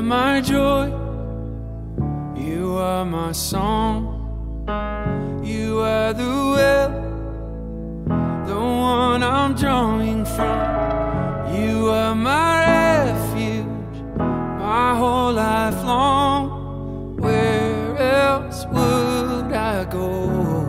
my joy. You are my song. You are the well, the one I'm drawing from. You are my refuge, my whole life long. Where else would I go?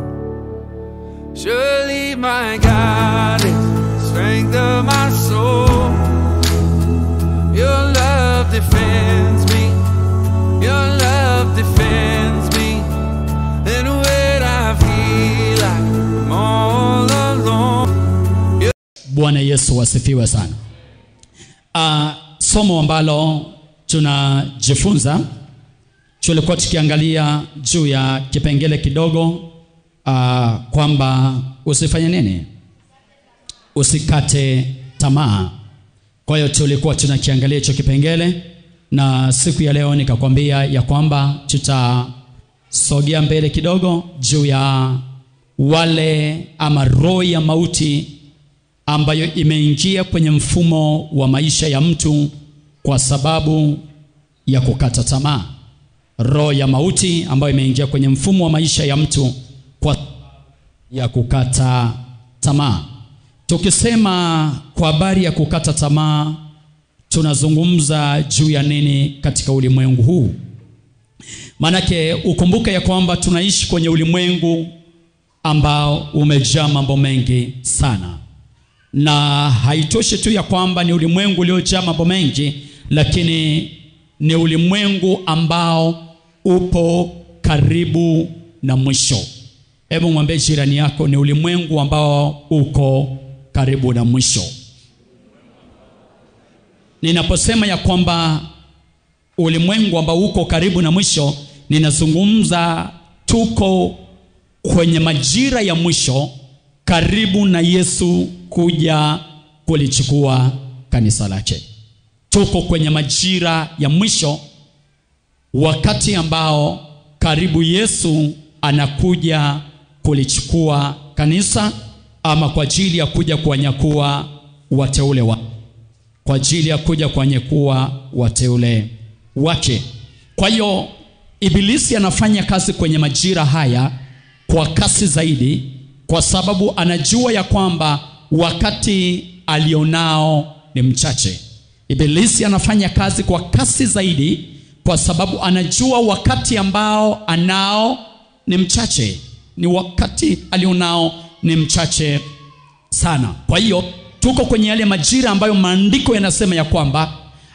Surely my God is strength of my soul. Your love defends me. Your love defends me. And when I feel like I'm all alone. Bwana Yesu wasifiwe sana. Uh, somo ambalo tunajifunza tulikuwa tukiangalia juu ya kipengele kidogo uh, kwamba usifanye nini, usikate tamaa. Kwa hiyo tulikuwa tunakiangalia hicho kipengele, na siku ya leo nikakwambia ya kwamba tutasogea mbele kidogo juu ya wale ama roho ya mauti ambayo imeingia kwenye mfumo wa maisha ya mtu kwa sababu ya kukata tamaa. Roho ya mauti ambayo imeingia kwenye mfumo wa maisha ya mtu kwa ya kukata tamaa. Tukisema kwa habari ya kukata tamaa, tunazungumza juu ya nini katika ulimwengu huu? Maanake ukumbuke ya kwamba tunaishi kwenye ulimwengu ambao umejaa mambo mengi sana na haitoshi tu ya kwamba ni ulimwengu uliojaa mambo mengi, lakini ni ulimwengu ambao upo karibu na mwisho. Hebu mwambie jirani yako, ni ulimwengu ambao uko karibu na mwisho. Ninaposema ya kwamba ulimwengu ambao uko karibu na mwisho, ninazungumza tuko kwenye majira ya mwisho karibu na Yesu kuja kulichukua kanisa lake. Tuko kwenye majira ya mwisho, wakati ambao karibu Yesu anakuja kulichukua kanisa, ama kwa ajili ya kuja kuwanyakua wateule wa kwa ajili ya kuja kuwanyakua wateule wake. Kwa hiyo Ibilisi anafanya kazi kwenye majira haya kwa kasi zaidi kwa sababu anajua ya kwamba wakati alionao ni mchache. Ibilisi anafanya kazi kwa kasi zaidi kwa sababu anajua wakati ambao anao ni mchache, ni wakati alionao ni mchache sana. Kwa hiyo tuko kwenye yale majira ambayo maandiko yanasema ya kwamba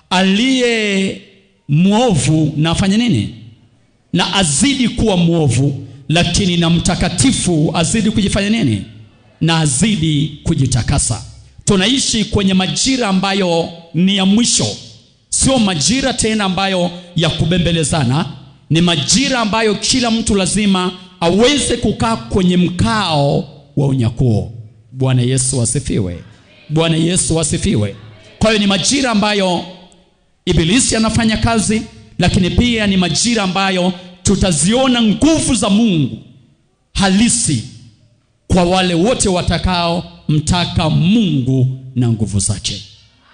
aliye mwovu na afanye nini? Na azidi kuwa mwovu lakini na mtakatifu azidi kujifanya nini? Na azidi kujitakasa. Tunaishi kwenye majira ambayo ni ya mwisho, sio majira tena ambayo ya kubembelezana. Ni majira ambayo kila mtu lazima aweze kukaa kwenye mkao wa unyakuo. Bwana Yesu asifiwe! Bwana Yesu asifiwe! Kwa hiyo ni majira ambayo Ibilisi anafanya kazi, lakini pia ni majira ambayo tutaziona nguvu za Mungu halisi kwa wale wote watakao mtaka Mungu na nguvu zake.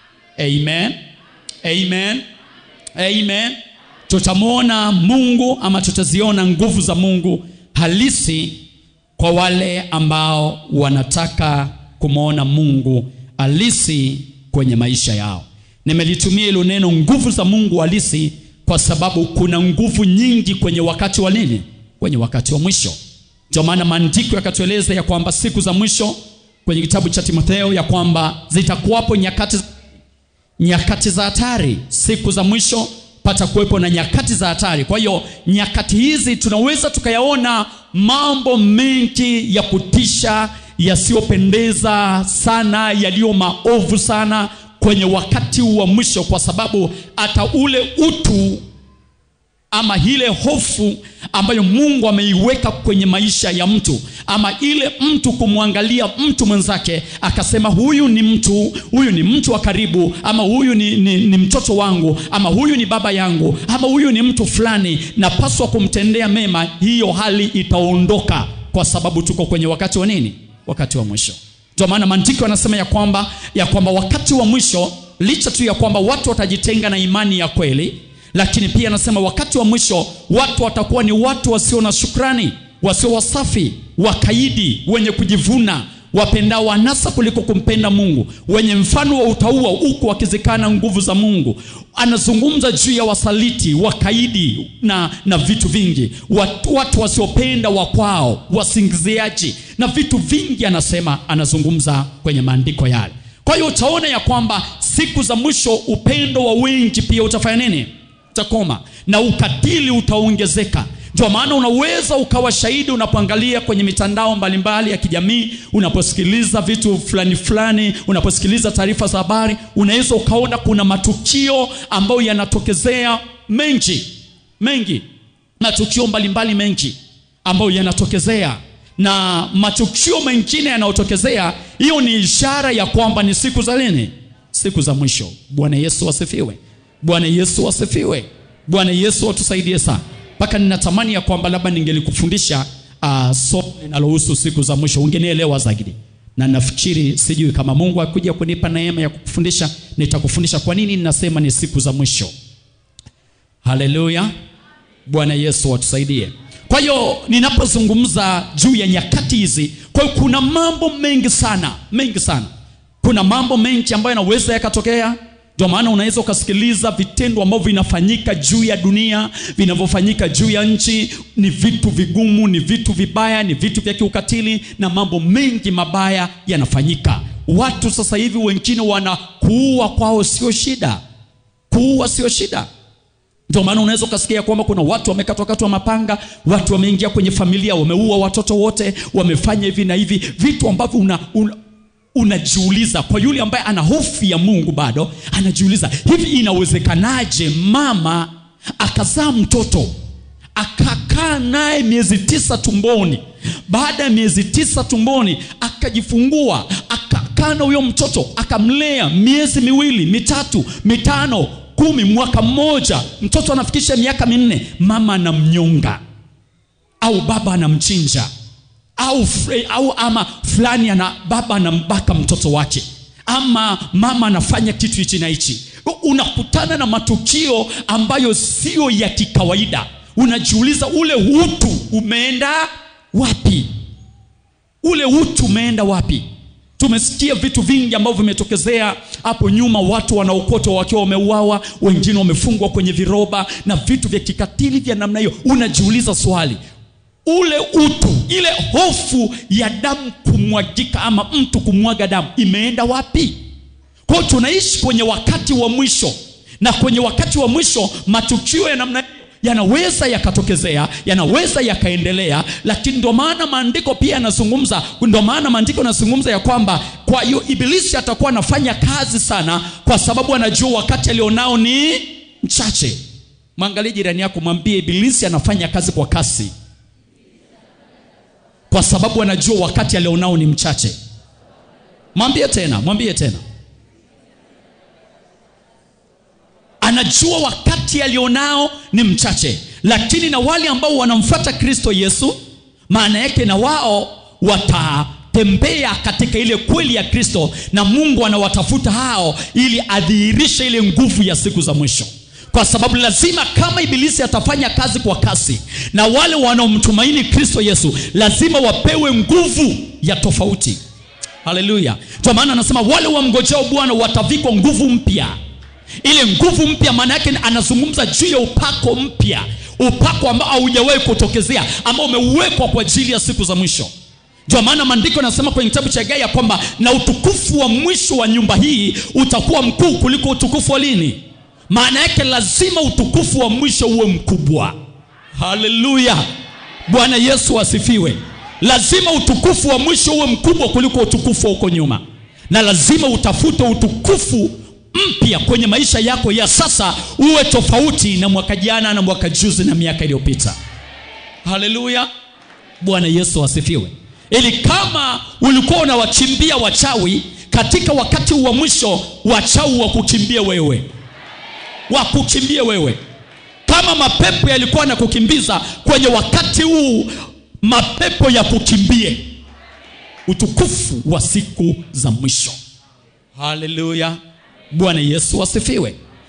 Amen. Amen. Amen. Tutamwona Mungu ama tutaziona nguvu za Mungu halisi kwa wale ambao wanataka kumwona Mungu halisi kwenye maisha yao. Nimelitumia hilo neno nguvu za Mungu halisi kwa sababu kuna nguvu nyingi kwenye wakati wa nini? Kwenye wakati wa mwisho. Ndio maana maandiko yakatueleza ya kwamba siku za mwisho kwenye kitabu cha Timotheo ya kwamba zitakuwapo nyakati, nyakati za hatari. Siku za mwisho pata kuwepo na nyakati za hatari. Kwa hiyo nyakati hizi tunaweza tukayaona mambo mengi ya kutisha, yasiyopendeza sana, yaliyo maovu sana kwenye wakati wa mwisho, kwa sababu hata ule utu ama ile hofu ambayo Mungu ameiweka kwenye maisha ya mtu, ama ile mtu kumwangalia mtu mwenzake akasema, huyu ni mtu, huyu ni mtu wa karibu, ama huyu ni, ni, ni mtoto wangu, ama huyu ni baba yangu, ama huyu ni mtu fulani, napaswa kumtendea mema. Hiyo hali itaondoka, kwa sababu tuko kwenye wakati wa nini? Wakati wa mwisho. Ndio maana maandiko yanasema ya kwamba ya kwamba wakati wa mwisho, licha tu ya kwamba watu watajitenga na imani ya kweli lakini pia anasema wakati wa mwisho watu watakuwa ni watu wasio na shukrani wasio wasafi wakaidi wenye kujivuna wapendao anasa kuliko kumpenda mungu wenye mfano wa utaua huku wakizikana nguvu za mungu anazungumza juu ya wasaliti wakaidi na, na vitu vingi watu, watu wasiopenda wakwao wasingiziaji na vitu vingi anasema anazungumza kwenye maandiko yale kwa hiyo utaona ya kwamba siku za mwisho upendo wa wengi pia utafanya nini utakoma na ukatili utaongezeka ndio maana unaweza ukawa shahidi unapoangalia kwenye mitandao mbalimbali ya kijamii unaposikiliza vitu fulani fulani unaposikiliza taarifa za habari unaweza ukaona kuna matukio ambayo yanatokezea mengi mengi matukio mbalimbali mengi ambayo yanatokezea na matukio mengine yanayotokezea hiyo ni ishara ya kwamba ni siku za lini siku za mwisho bwana yesu asifiwe bwana yesu asifiwe bwana yesu atusaidie sana mpaka ninatamani ya kwamba labda ningelikufundisha uh, somo linalohusu siku za mwisho ungenielewa zaidi na nafikiri sijui kama mungu akuja kunipa neema ya kukufundisha nitakufundisha kwa nini ninasema ni siku za mwisho haleluya bwana yesu atusaidie kwa hiyo ninapozungumza juu ya nyakati hizi kwa hiyo kuna mambo mengi sana mengi sana kuna mambo mengi ambayo yanaweza yakatokea ndio maana unaweza ukasikiliza vitendo ambavyo vinafanyika juu ya dunia vinavyofanyika juu ya nchi ni vitu vigumu ni vitu vibaya ni vitu vya kiukatili na mambo mengi mabaya yanafanyika watu sasa hivi wengine wana kuua kwao sio shida kuua sio shida ndio maana unaweza ukasikia kwamba kuna watu wamekatwakatwa mapanga watu wameingia kwenye familia wameua watoto wote wamefanya hivi na hivi vitu ambavyo una, una unajiuliza kwa yule ambaye ana hofu ya mungu bado anajiuliza hivi inawezekanaje mama akazaa mtoto akakaa naye miezi tisa tumboni baada ya miezi tisa tumboni akajifungua akakaa na huyo mtoto akamlea miezi miwili mitatu mitano kumi mwaka mmoja mtoto anafikisha miaka minne mama anamnyonga au baba anamchinja au, fre, au ama fulani ana baba anambaka mtoto wake ama mama anafanya kitu hichi na hichi unakutana na matukio ambayo sio ya kikawaida unajiuliza ule utu umeenda wapi ule utu umeenda wapi tumesikia vitu vingi ambavyo vimetokezea hapo nyuma watu wanaokotwa wakiwa wameuawa wengine wamefungwa kwenye viroba na vitu vya kikatili vya namna hiyo unajiuliza swali ule utu ile hofu ya damu kumwagika ama mtu kumwaga damu imeenda wapi kwao tunaishi kwenye wakati wa mwisho na kwenye wakati wa mwisho matukio ya namna hiyo yanaweza yakatokezea yanaweza yakaendelea lakini ndio maana maandiko pia yanazungumza ndio maana maandiko yanazungumza ya kwamba kwa hiyo ibilisi atakuwa anafanya kazi sana kwa sababu anajua wakati alionao ni mchache mwangalie jirani yako mwambie ibilisi anafanya kazi kwa kasi kwa sababu anajua wakati alionao ni mchache mwambie tena mwambie tena anajua wakati alionao ni mchache lakini na wale ambao wanamfuata kristo yesu maana yake na wao watatembea katika ile kweli ya kristo na mungu anawatafuta hao ili adhihirishe ile nguvu ya siku za mwisho kwa sababu lazima kama ibilisi atafanya kazi kwa kasi na wale wanaomtumaini kristo yesu lazima wapewe nguvu ya tofauti haleluya ndio maana anasema wale wamngojeo bwana watavikwa nguvu mpya ile nguvu mpya maana yake anazungumza juu ya upako mpya upako ambao haujawahi kutokezea ambao umewekwa kwa ajili ya siku za mwisho ndio maana maandiko yanasema kwenye kitabu cha gai ya kwamba na utukufu wa mwisho wa nyumba hii utakuwa mkuu kuliko utukufu wa lini maana yake lazima utukufu wa mwisho uwe mkubwa haleluya bwana yesu asifiwe lazima utukufu wa mwisho uwe mkubwa kuliko utukufu wa huko nyuma na lazima utafute utukufu mpya kwenye maisha yako ya sasa uwe tofauti na mwaka jana na mwaka juzi na miaka iliyopita haleluya bwana yesu asifiwe ili kama ulikuwa unawachimbia wachawi katika wakati wa mwisho wachawi wakukimbie wewe wakukimbie wewe kama mapepo yalikuwa na kukimbiza kwenye wakati huu mapepo ya kukimbie utukufu wa siku za mwisho haleluya bwana yesu asifiwe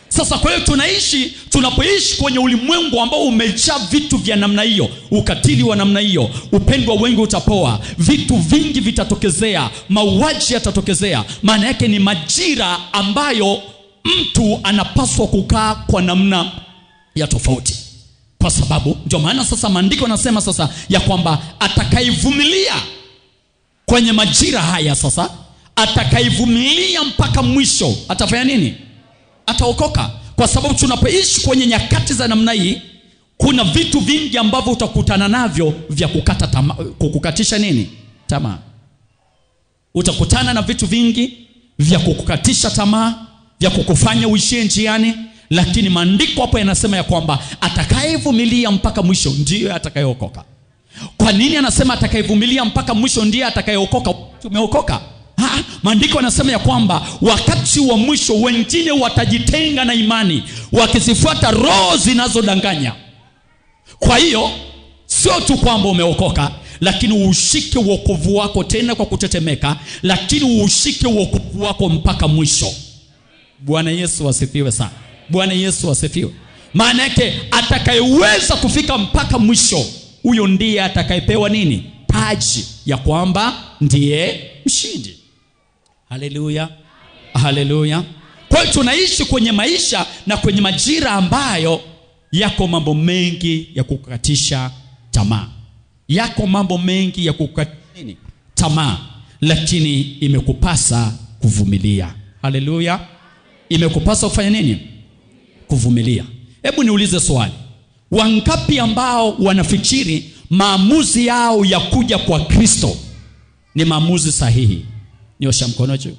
sasa kwa hiyo tunaishi tunapoishi kwenye ulimwengu ambao umejaa vitu vya namna hiyo ukatili wa namna hiyo upendo wa wengi utapoa vitu vingi vitatokezea mauaji yatatokezea maana yake ni majira ambayo mtu anapaswa kukaa kwa namna ya tofauti kwa sababu ndio maana sasa maandiko yanasema sasa ya kwamba atakaivumilia kwenye majira haya sasa atakaivumilia mpaka mwisho atafanya nini ataokoka kwa sababu tunapoishi kwenye nyakati za namna hii kuna vitu vingi ambavyo utakutana navyo vya kukata tama, kukukatisha nini tamaa utakutana na vitu vingi vya kukukatisha tamaa vya kukufanya uishie njiani lakini maandiko hapo yanasema ya kwamba atakayevumilia mpaka mwisho ndiyo atakayeokoka kwa nini anasema atakayevumilia mpaka mwisho ndiye atakayeokoka tumeokoka Ha, maandiko yanasema ya kwamba wakati wa mwisho wengine watajitenga na imani wakizifuata roho zinazodanganya kwa hiyo sio tu kwamba umeokoka lakini uushike uokovu wako tena kwa kutetemeka lakini uushike uokovu wako mpaka mwisho bwana yesu asifiwe sana bwana yesu asifiwe maana yake atakayeweza kufika mpaka mwisho huyo ndiye atakayepewa nini taji ya kwamba ndiye mshindi haleluya haleluya kwa hiyo tunaishi kwenye maisha na kwenye majira ambayo yako mambo mengi ya kukatisha tamaa yako mambo mengi ya kukatisha nini tamaa lakini imekupasa kuvumilia haleluya imekupasa kufanya nini kuvumilia hebu niulize swali wangapi ambao wanafikiri maamuzi yao ya kuja kwa kristo ni maamuzi sahihi nyosha mkono juu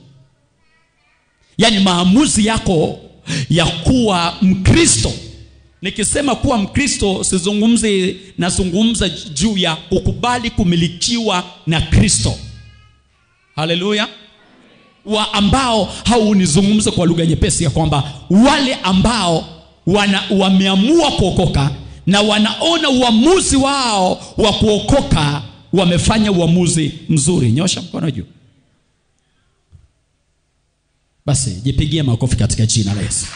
yaani maamuzi yako ya kuwa mkristo nikisema kuwa mkristo sizungumzi nazungumza juu ya kukubali kumilikiwa na kristo haleluya wa ambao haunizungumze kwa lugha nyepesi ya kwamba wale ambao wana, wameamua kuokoka na wanaona uamuzi wao wa kuokoka wamefanya uamuzi mzuri nyosha mkono juu basi jipigie makofi katika jina la yesu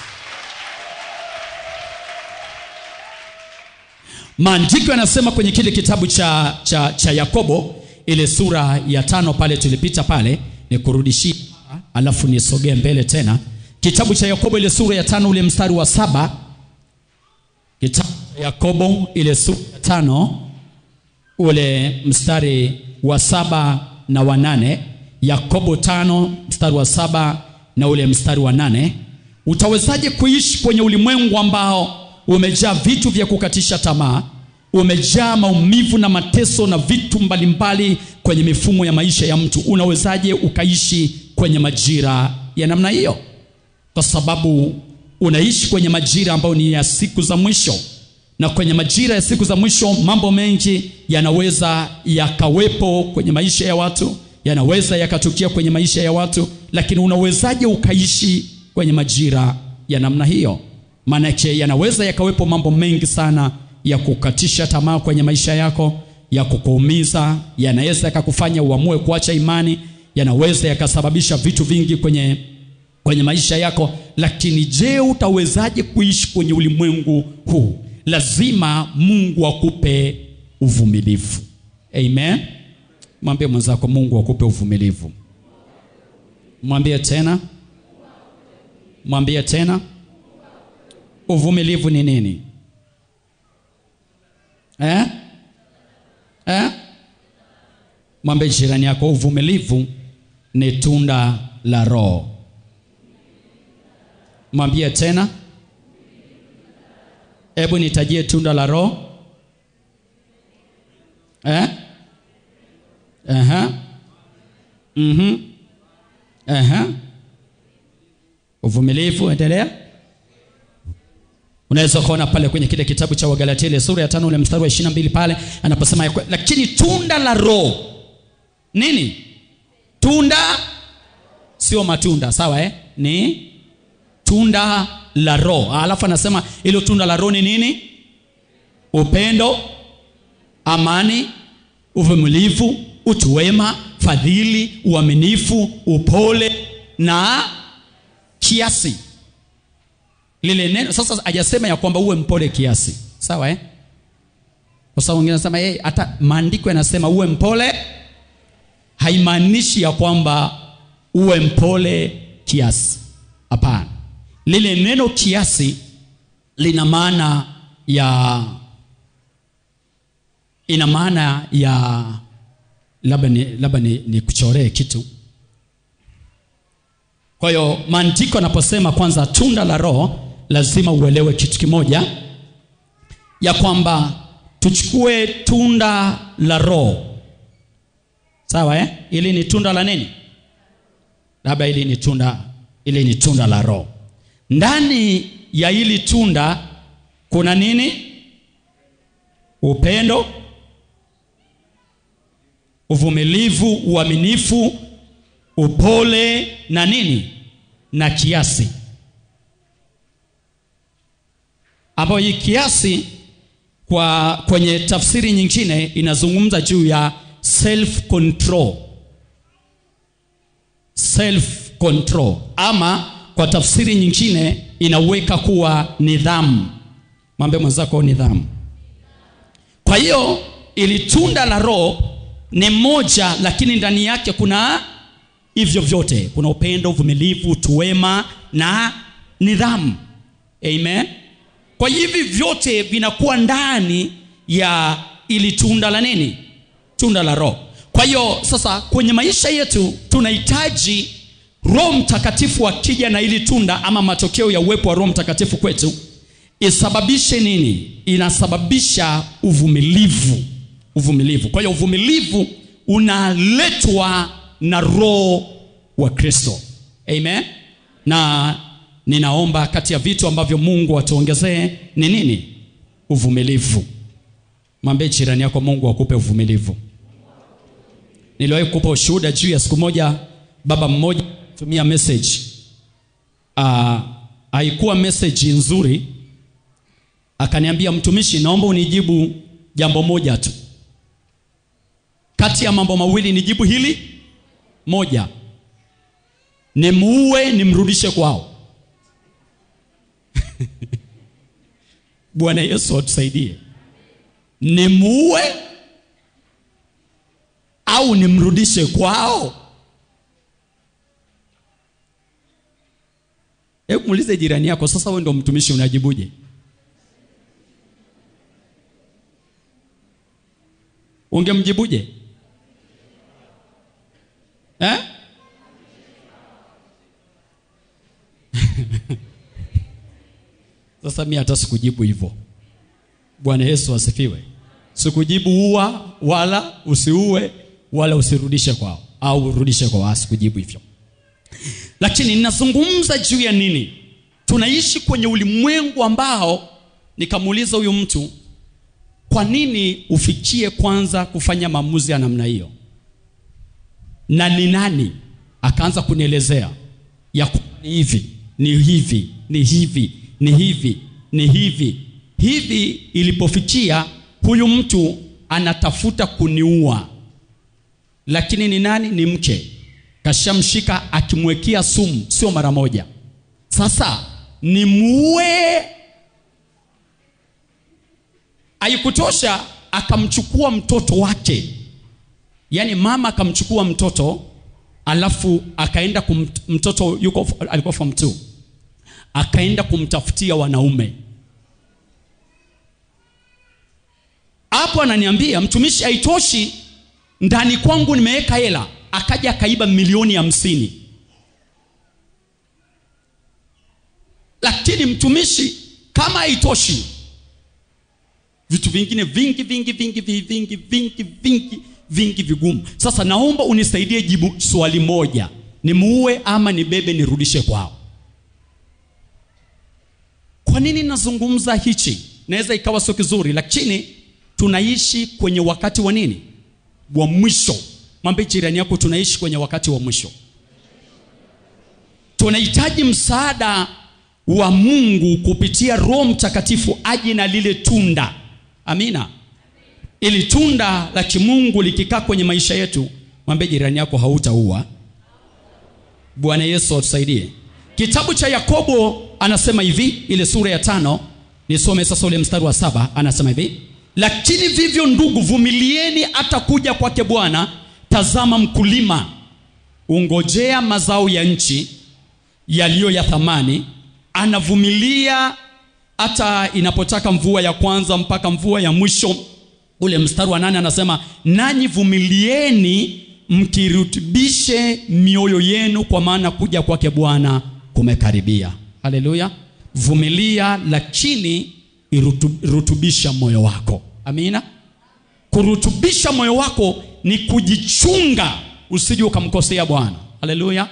maandiko yanasema kwenye kile kitabu cha, cha, cha yakobo ile sura ya tano pale tulipita pale nikurudishie alafu nisogee mbele tena kitabu cha yakobo ile sura ya tano ule mstari wa saba kitabu cha yakobo ile sura ya tano ule mstari wa saba na wa nane yakobo tano mstari wa saba na ule mstari wa nane utawezaje kuishi kwenye ulimwengu ambao umejaa vitu vya kukatisha tamaa umejaa maumivu na mateso na vitu mbalimbali kwenye mifumo ya maisha ya mtu unawezaje ukaishi kwenye majira ya namna hiyo kwa sababu unaishi kwenye majira ambayo ni ya siku za mwisho na kwenye majira ya siku za mwisho mambo mengi yanaweza yakawepo kwenye maisha ya watu yanaweza yakatukia kwenye maisha ya watu lakini unawezaje ukaishi kwenye majira ya namna hiyo maanake yanaweza yakawepo mambo mengi sana ya kukatisha tamaa kwenye maisha yako ya kukuumiza yanaweza yakakufanya uamue kuacha imani yanaweza yakasababisha vitu vingi kwenye kwenye maisha yako lakini je utawezaje kuishi kwenye ulimwengu huu lazima mungu akupe uvumilivu amen mwambie mwenzako mungu akupe uvumilivu mwambie tena mwambie tena uvumilivu ni nini eh? Eh? mwambie jirani yako uvumilivu ni tunda la roho mwambie tena hebu nitajie tunda la roho eh? Aha. Mhm. Aha. uvumilivu endelea unaweza ukaona pale kwenye kile kitabu cha wagalatia ile sura ya tano ule mstari wa ishirina mbili pale anaposema ya kwe- lakini tunda la roho nini tunda sio matunda sawa eh? ni tunda la roho alafu anasema ilo tunda la roho ni nini upendo amani uvumilivu utu wema fadhili uaminifu upole na kiasi lile neno sasa hajasema ya kwamba uwe mpole kiasi sawa eh? kwa sababu wengine wanasema hey, hata maandiko yanasema uwe mpole haimaanishi ya kwamba uwe mpole kiasi hapana lile neno kiasi lina maana ya ina maana ya labda ni, labda ni, ni kuchoree kitu kwa hiyo maandiko anaposema kwanza tunda la roho lazima uelewe kitu kimoja ya kwamba tuchukue tunda la roho sawa eh? ili ni tunda la nini labda ili ni tunda ili ni tunda la roho ndani ya hili tunda kuna nini upendo uvumilivu uaminifu upole na nini na kiasi ambayo hii kiasi kwa kwenye tafsiri nyingine inazungumza juu ya self control self control ama kwa tafsiri nyingine inaweka kuwa nidhamu mwambie mwenzako nidhamu kwa hiyo ili tunda la roho ni moja lakini ndani yake kuna hivyo vyote kuna upendo uvumilivu utuwema na nidhamu amen kwa hivi vyote vinakuwa ndani ya ili tunda la nini tunda la roho kwa hiyo sasa kwenye maisha yetu tunahitaji roho mtakatifu akija na ili tunda ama matokeo ya uwepo wa roho mtakatifu kwetu isababishe nini inasababisha uvumilivu uvumilivu kwa hiyo uvumilivu unaletwa na roho wa kristo amen na ninaomba kati ya vitu ambavyo mungu atuongezee ni nini uvumilivu mwambie jirani yako mungu akupe uvumilivu niliwahi kupa ushuhuda juu ya siku moja baba mmoja tumia message uh, haikuwa message nzuri akaniambia mtumishi naomba unijibu jambo moja tu kati ya mambo mawili nijibu hili moja nimuue nimrudishe kwao bwana yesu atusaidie nimuue au nimrudishe kwao hebu muulize jirani yako sasa wewe ndo mtumishi unajibuje ungemjibuje eh? sasa mi hata sikujibu hivyo bwana yesu asifiwe sikujibu ua wala usiue wala usirudishe kwao au urudishe kwa wao sikujibu hivyo lakini ninazungumza juu ya nini tunaishi kwenye ulimwengu ambao nikamuuliza huyu mtu kwa nini ufikie kwanza kufanya maamuzi ya namna hiyo na ni nani akaanza kunielezea ya ku- ni hivi ni hivi ni hivi ni hivi ni hivi hivi ilipofikia huyu mtu anatafuta kuniua lakini ni nani ni mke kashamshika akimwekea sumu sio mara moja sasa nimuue haikutosha akamchukua mtoto wake yaani mama akamchukua mtoto alafu akaenda kum, mtoto yuko alikuwa form 2 akaenda kumtafutia wanaume hapo ananiambia mtumishi haitoshi ndani kwangu nimeweka hela akaja akaiba milioni hamsini lakini mtumishi kama haitoshi vitu vingine vingi vingi vingi vingi vingi vingi vingi vingi vigumu sasa naomba unisaidie jibu swali moja nimuue ama nibebe nirudishe kwao kwa nini nazungumza hichi naweza ikawa sio kizuri lakini tunaishi kwenye wakati wa nini wa mwisho mwambie jirani yako tunaishi kwenye wakati wa mwisho tunahitaji msaada wa mungu kupitia roho mtakatifu aje na lile tunda amina ili tunda la kimungu likikaa kwenye maisha yetu mwambie jirani yako hautaua bwana yesu atusaidie kitabu cha yakobo anasema hivi ile sura ya tano nisome sasa ule mstari wa saba anasema hivi lakini vivyo ndugu vumilieni hata kuja kwake bwana tazama mkulima ungojea mazao ya nchi yaliyo ya thamani anavumilia hata inapotaka mvua ya kwanza mpaka mvua ya mwisho ule mstari wa nane anasema nanyi vumilieni mkirutubishe mioyo yenu kwa maana kuja kwake bwana kumekaribia haleluya vumilia lakini irutubisha moyo wako amina kurutubisha moyo wako ni kujichunga usije ukamkosea bwana haleluya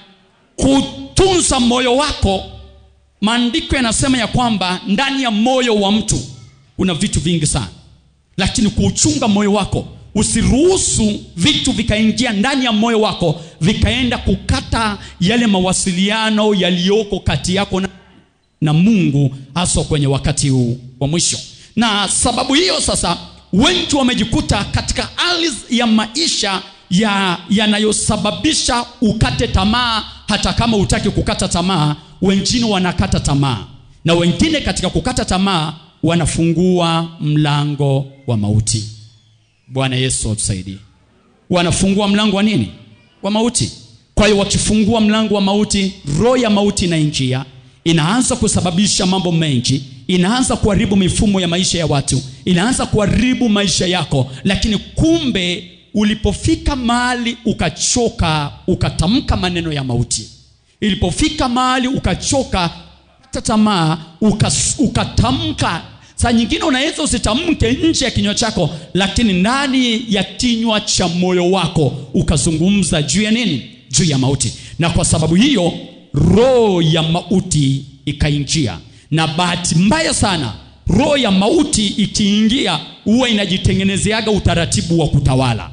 kutunza moyo wako maandiko yanasema ya kwamba ndani ya moyo wa mtu kuna vitu vingi sana lakini kuuchunga moyo wako usiruhusu vitu vikaingia ndani ya moyo wako vikaenda kukata yale mawasiliano yaliyoko kati yako na, na mungu haswa kwenye wakati huu wa mwisho na sababu hiyo sasa wengi wamejikuta katika hali ya maisha ya yanayosababisha ukate tamaa hata kama hutaki kukata tamaa wengine wanakata tamaa na wengine katika kukata tamaa wanafungua mlango wa mauti bwana yesu atusaidie wanafungua mlango wa nini wa mauti kwa hiyo wakifungua mlango wa mauti roho ya mauti inaingia inaanza kusababisha mambo mengi inaanza kuharibu mifumo ya maisha ya watu inaanza kuharibu maisha yako lakini kumbe ulipofika mahali ukachoka ukatamka maneno ya mauti ilipofika mahali ukachoka hata tamaa ukas- ukatamka saa nyingine unaweza usitamke nje ya kinywa chako lakini ndani ya kinywa cha moyo wako ukazungumza juu ya nini juu ya mauti na kwa sababu hiyo roho ya mauti ikaingia na bahati mbaya sana roho ya mauti ikiingia huwa inajitengenezeaga utaratibu wa kutawala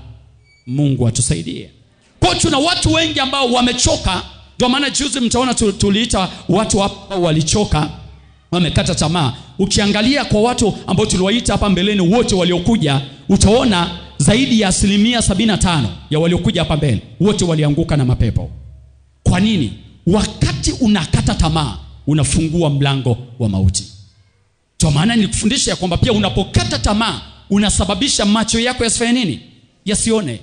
mungu atusaidie kwa tuna watu wengi ambao wamechoka ndio maana juzi mtaona tu- tuliita watu hapa walichoka wamekata tamaa ukiangalia kwa watu ambao tuliwaita hapa mbeleni wote waliokuja utaona zaidi ya asilimia 75 ya waliokuja hapa mbele wote walianguka na mapepo kwa nini wakati unakata tamaa unafungua mlango wa mauti kwa maana nilikufundisha ya kwamba pia unapokata tamaa unasababisha macho yako yasifanye nini yasione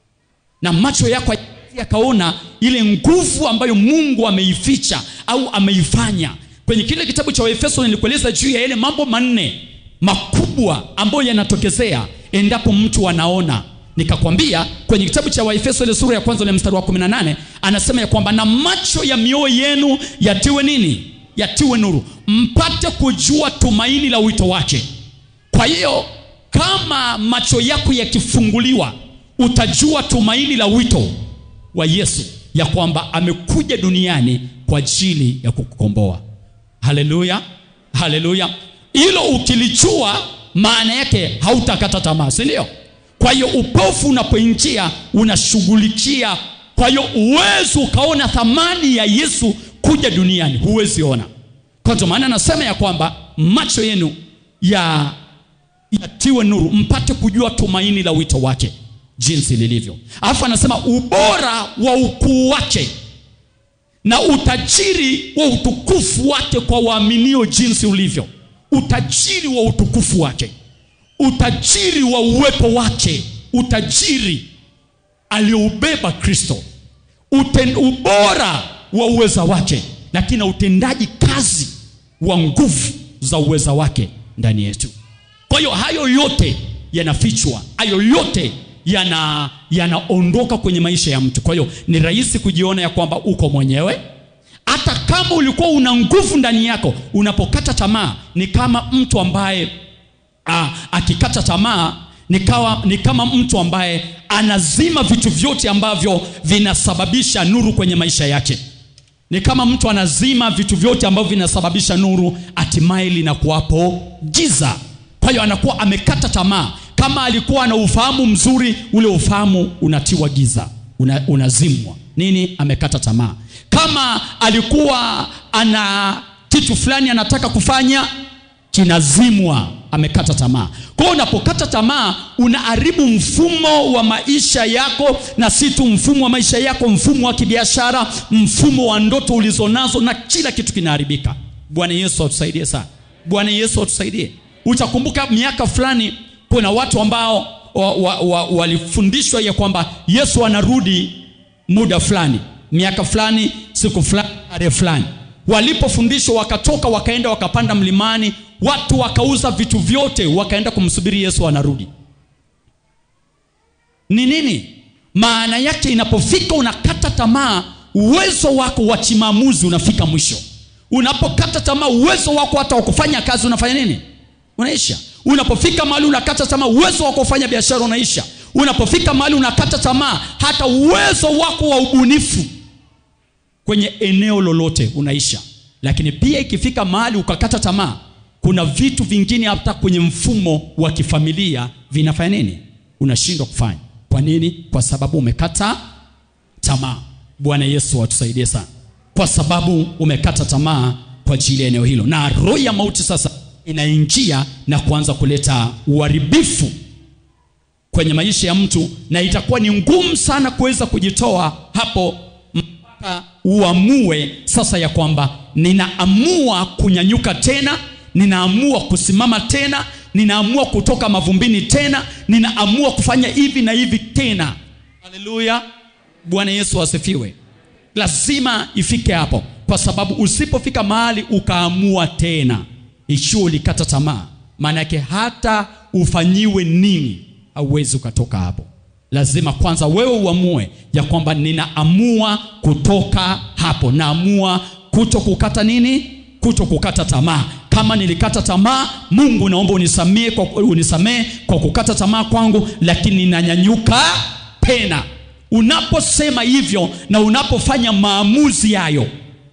na macho yako yakaona ile nguvu ambayo mungu ameificha au ameifanya kwenye kile kitabu cha waefeso nilikueleza juu ya yale mambo manne makubwa ambayo yanatokezea endapo mtu anaona nikakwambia kwenye kitabu cha waefeso ile sura ya kwanza ile mstari wa 18 anasema ya kwamba na macho ya mioyo yenu yatiwe nini yatiwe nuru mpate kujua tumaini la wito wake kwa hiyo kama macho yako yakifunguliwa utajua tumaini la wito wa yesu ya kwamba amekuja duniani kwa ajili ya kukukomboa haleluya haleluya hilo ukilijua maana yake hautakata tamaa si ndio kwa hiyo upofu unapoingia unashughulikia kwa hiyo uwezi ukaona thamani ya yesu kuja duniani huwezi ona kwa ndio maana anasema ya kwamba macho yenu ya yatiwe nuru mpate kujua tumaini la wito wake jinsi lilivyo alafu anasema ubora wa ukuu wake na utajiri wa utukufu wake kwa waaminio jinsi ulivyo utajiri wa utukufu wake utajiri wa uwepo wake utajiri alioubeba kristo Uten, ubora wa uweza wake lakini na utendaji kazi wa nguvu za uweza wake ndani yetu kwa hiyo hayo yote yanafichwa hayo yote yana yanaondoka kwenye maisha ya mtu kwa hiyo ni rahisi kujiona ya kwamba uko mwenyewe hata kama ulikuwa una nguvu ndani yako unapokata tamaa ni kama mtu ambaye a, akikata tamaa ni, kawa, ni kama mtu ambaye anazima vitu vyote ambavyo vinasababisha nuru kwenye maisha yake ni kama mtu anazima vitu vyote ambavyo vinasababisha nuru hatimaye linakuwapo giza kwa hiyo anakuwa amekata tamaa kama alikuwa na ufahamu mzuri ule ufahamu unatiwa giza una, unazimwa nini amekata tamaa kama alikuwa ana kitu fulani anataka kufanya kinazimwa amekata tamaa kwa hiyo unapokata tamaa unaharibu mfumo wa maisha yako na si tu mfumo wa maisha yako mfumo wa kibiashara mfumo wa ndoto ulizonazo na kila kitu kinaharibika bwana yesu atusaidie sana bwana yesu atusaidie utakumbuka miaka fulani kuna watu ambao wa, wa, wa, walifundishwa ya kwamba yesu anarudi muda fulani miaka fulani siku fulani tarehe fulani walipofundishwa wakatoka wakaenda wakapanda mlimani watu wakauza vitu vyote wakaenda kumsubiri yesu anarudi ni nini maana yake inapofika unakata tamaa uwezo wako wa kimaamuzi unafika mwisho unapokata tamaa uwezo wako hata wa kufanya kazi unafanya nini unaisha unapofika mahali unakata tamaa uwezo wako wa kufanya biashara unaisha unapofika mahali unakata tamaa hata uwezo wako wa ubunifu kwenye eneo lolote unaisha lakini pia ikifika mahali ukakata tamaa kuna vitu vingine hata kwenye mfumo wa kifamilia vinafanya nini unashindwa kufanya kwa nini kwa sababu umekata tamaa bwana yesu atusaidie sana kwa sababu umekata tamaa kwa ajili ya eneo hilo na roho ya mauti sasa inaingia na kuanza kuleta uharibifu kwenye maisha ya mtu na itakuwa ni ngumu sana kuweza kujitoa hapo mpaka uamue sasa ya kwamba ninaamua kunyanyuka tena ninaamua kusimama tena ninaamua kutoka mavumbini tena ninaamua kufanya hivi na hivi tena haleluya bwana yesu asifiwe lazima ifike hapo kwa sababu usipofika mahali ukaamua tena ikiwa ulikata tamaa maanake hata ufanyiwe nini hauwezi ukatoka hapo lazima kwanza wewe uamue ya kwamba ninaamua kutoka hapo naamua kuto kukata nini kuto kukata tamaa kama nilikata tamaa mungu naomba unisamee kwa, unisamee kwa kukata tamaa kwangu lakini ninanyanyuka tena unaposema hivyo na unapofanya maamuzi hayo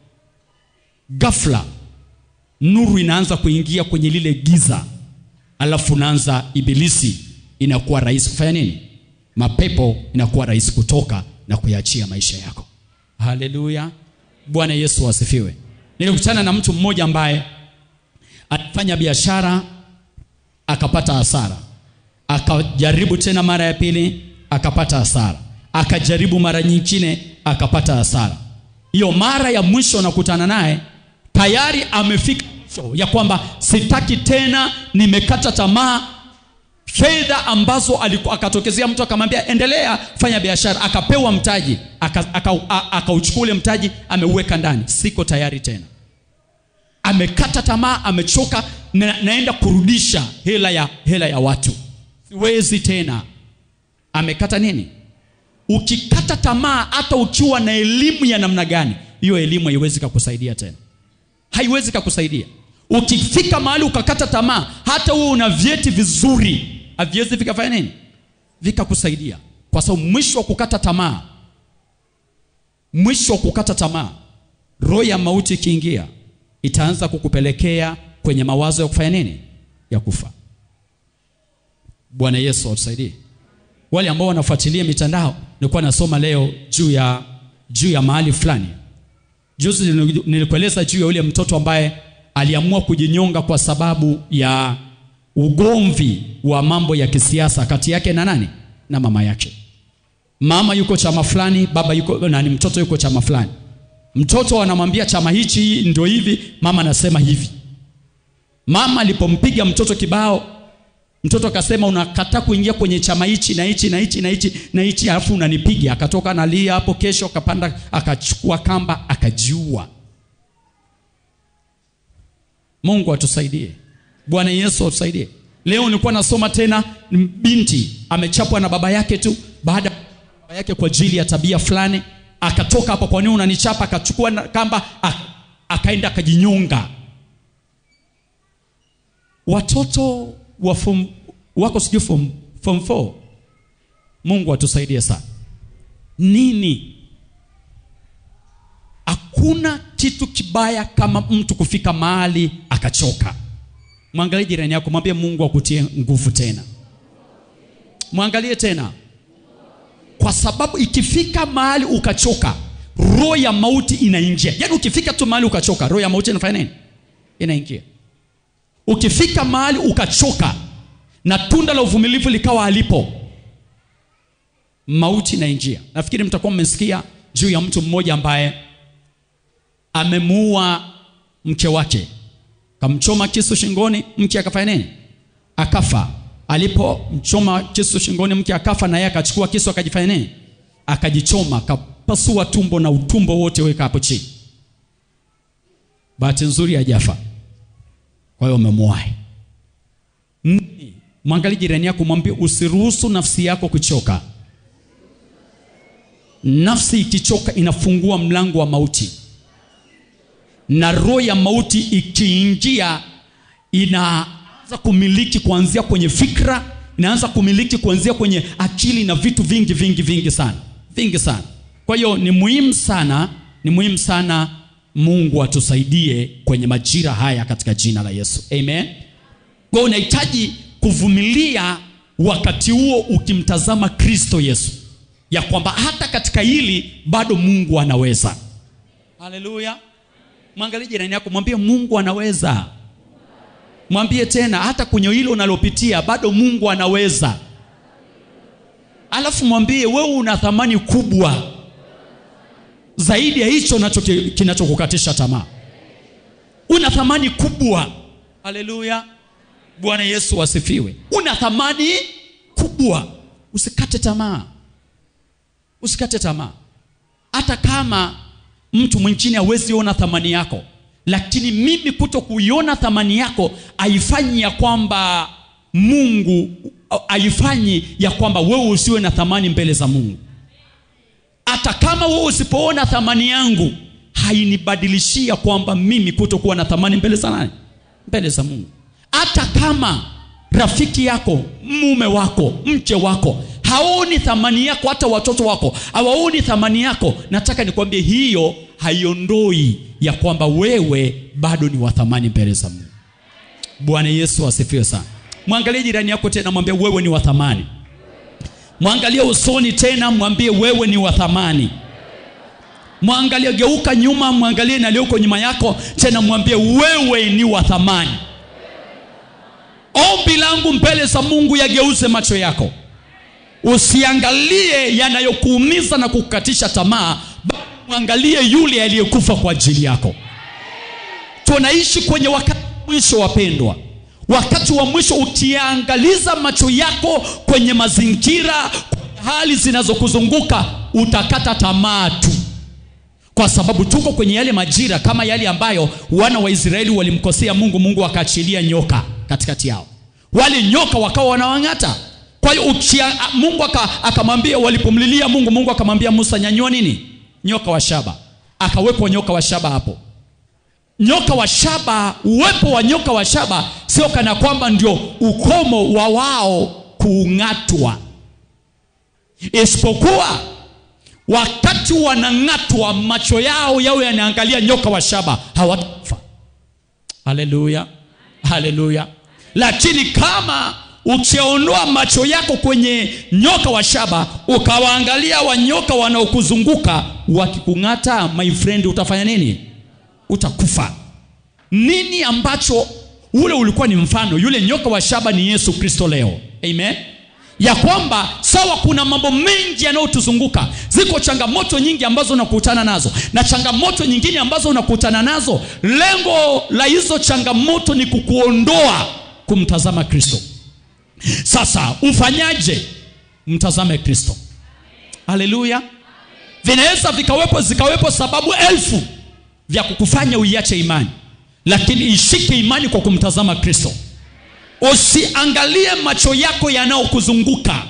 ghafla nuru inaanza kuingia kwenye lile giza alafu unaanza ibilisi inakuwa rahisi kufanya nini mapepo inakuwa rahisi kutoka na kuyaachia maisha yako haleluya bwana yesu asifiwe nilikutana na mtu mmoja ambaye alifanya biashara akapata hasara akajaribu tena mara ya pili akapata hasara akajaribu mara nyingine akapata hasara hiyo mara ya mwisho nakutana naye tayari amefika mwisho ya kwamba sitaki tena nimekata tamaa fedha ambazo aliku- akatokezea mtu akamwambia endelea fanya biashara akapewa mtaji akauchukua aka, aka akauchukua ule mtaji ameuweka ndani siko tayari tena amekata tamaa amechoka na, naenda kurudisha hela ya hela ya watu siwezi tena amekata nini ukikata tamaa hata ukiwa na elimu ya namna gani hiyo elimu haiwezi kakusaidia tena haiwezi kakusaidia ukifika mahali ukakata tamaa hata huo una vyeti vizuri haviwezi vikafanya nini vikakusaidia kwa sababu mwisho wa kukata tamaa mwisho wa kukata tamaa roho ya mauti ikiingia itaanza kukupelekea kwenye mawazo ya kufanya nini ya kufa bwana yesu atusaidie wale ambao wanafuatilia mitandao nilikuwa nasoma leo juu ya juu ya mahali fulani juzi nilikueleza juu ya yule mtoto ambaye aliamua kujinyonga kwa sababu ya ugomvi wa mambo ya kisiasa kati yake na nani na mama yake mama yuko chama fulani baba yuko nani mtoto yuko chama fulani mtoto anamwambia chama hichi ndio hivi mama anasema hivi mama alipompiga mtoto kibao mtoto akasema unakataa kuingia kwenye chama hichi na hichi na hichi na hichi na hichi alafu unanipiga akatoka analia hapo kesho akapanda akachukua kamba akajiua mungu atusaidie bwana yesu atusaidie leo nilikuwa nasoma tena binti amechapwa na baba yake tu baada ya baba yake kwa ajili ya tabia fulani akatoka hapo kwa nini unanichapa akachukua na- kamba a- akaenda akajinyonga watoto wa form, wako sijui form, form 4 mungu atusaidie sana nini hakuna kitu kibaya kama mtu kufika mahali akachoka mwangalie jirani yako mwambie mungu akutie nguvu tena mwangalie tena kwa sababu ikifika mahali ukachoka roho ya mauti inaingia yaani ukifika tu mahali ukachoka roho ya mauti inafanya nini inaingia ukifika mahali ukachoka na tunda la uvumilivu likawa halipo mauti inaingia nafikiri mtakuwa mmesikia juu ya mtu mmoja ambaye amemuua mke wake kamchoma kisu shingoni mke akafanya nini akafa alipomchoma kisu shingoni mke akafa na yeye akachukua kisu akajifanya nini akajichoma akapasua tumbo na utumbo wote weka hapo chini bahati nzuri hajafa kwa hiyo umemwahi Nne, mwangalie jirani yako mwambie usiruhusu nafsi yako kuchoka nafsi ikichoka inafungua mlango wa mauti na roho ya mauti ikiingia inaanza kumiliki kuanzia kwenye fikra inaanza kumiliki kuanzia kwenye akili na vitu vingi vingi vingi sana vingi sana kwa hiyo ni muhimu sana ni muhimu sana mungu atusaidie kwenye majira haya katika jina la yesu amen kwa hiyo unahitaji kuvumilia wakati huo ukimtazama kristo yesu ya kwamba hata katika hili bado mungu anaweza haleluya mwangalie jirani yako mwambie mungu anaweza mwambie tena hata kwenye hilo unalopitia bado mungu anaweza alafu mwambie wewe una thamani kubwa zaidi ya hicho nacho ki- kinachokukatisha tamaa una thamani kubwa haleluya bwana yesu asifiwe una thamani kubwa usikate tamaa usikate tamaa hata kama mtu mwingine hawezi ona thamani yako lakini mimi kuto kuiona thamani yako haifanyi ya kwamba mungu haifanyi ya kwamba wewe usiwe na thamani mbele za mungu hata kama wewe usipoona thamani yangu hainibadilishia kwamba mimi kutokuwa na thamani mbele za nani mbele za mungu hata kama rafiki yako mume wako mke wako haoni thamani yako hata watoto wako hawaoni thamani yako nataka nikwambie hiyo haiondoi ya kwamba wewe bado ni wa thamani mbele za mungu bwana yesu asifiwe sana mwangalie jirani yako tena mwambie wewe ni wa thamani mwangalie usoni tena mwambie wewe ni wa thamani mwangalie geuka nyuma mwangalie nalioko nyuma yako tena mwambie wewe ni wa thamani ombi langu mbele za mungu yageuze macho yako usiangalie yanayokuumiza na kukukatisha tamaa bali mwangalie yule aliyekufa kwa ajili yako tunaishi kwenye wakati wa mwisho wapendwa wakati wa mwisho ukiangaliza macho yako kwenye mazingira kwenye hali zinazokuzunguka utakata tamaa tu kwa sababu tuko kwenye yale majira kama yale ambayo wana wa israeli walimkosea mungu mungu akaachilia nyoka katikati yao wale nyoka wakawa wanawang'ata kwa hiyo ukia- mungu aka- akamwambia walipomlilia mungu mungu akamwambia musa nyanyua nini nyoka wa shaba akawekwa nyoka wa shaba hapo nyoka wa shaba uwepo wa nyoka wa shaba sio kana kwamba ndio ukomo wa wao kuung'atwa isipokuwa wakati wanang'atwa macho yao yao yanaangalia nyoka wa shaba hawatakufa haleluya haleluya lakini kama ukiondoa macho yako kwenye nyoka wa shaba ukawaangalia wanyoka wanaokuzunguka wakikung'ata my friend utafanya nini utakufa nini ambacho ule ulikuwa ni mfano yule nyoka wa shaba ni yesu kristo leo amen ya kwamba sawa kuna mambo mengi yanayotuzunguka ziko changamoto nyingi ambazo unakutana nazo na changamoto nyingine ambazo unakutana nazo lengo la hizo changamoto ni kukuondoa kumtazama kristo sasa ufanyaje mtazame kristo haleluya vinaweza vikawepo zikawepo sababu elfu vya kukufanya uiache imani lakini ishike imani kwa kumtazama kristo usiangalie macho yako yanayokuzunguka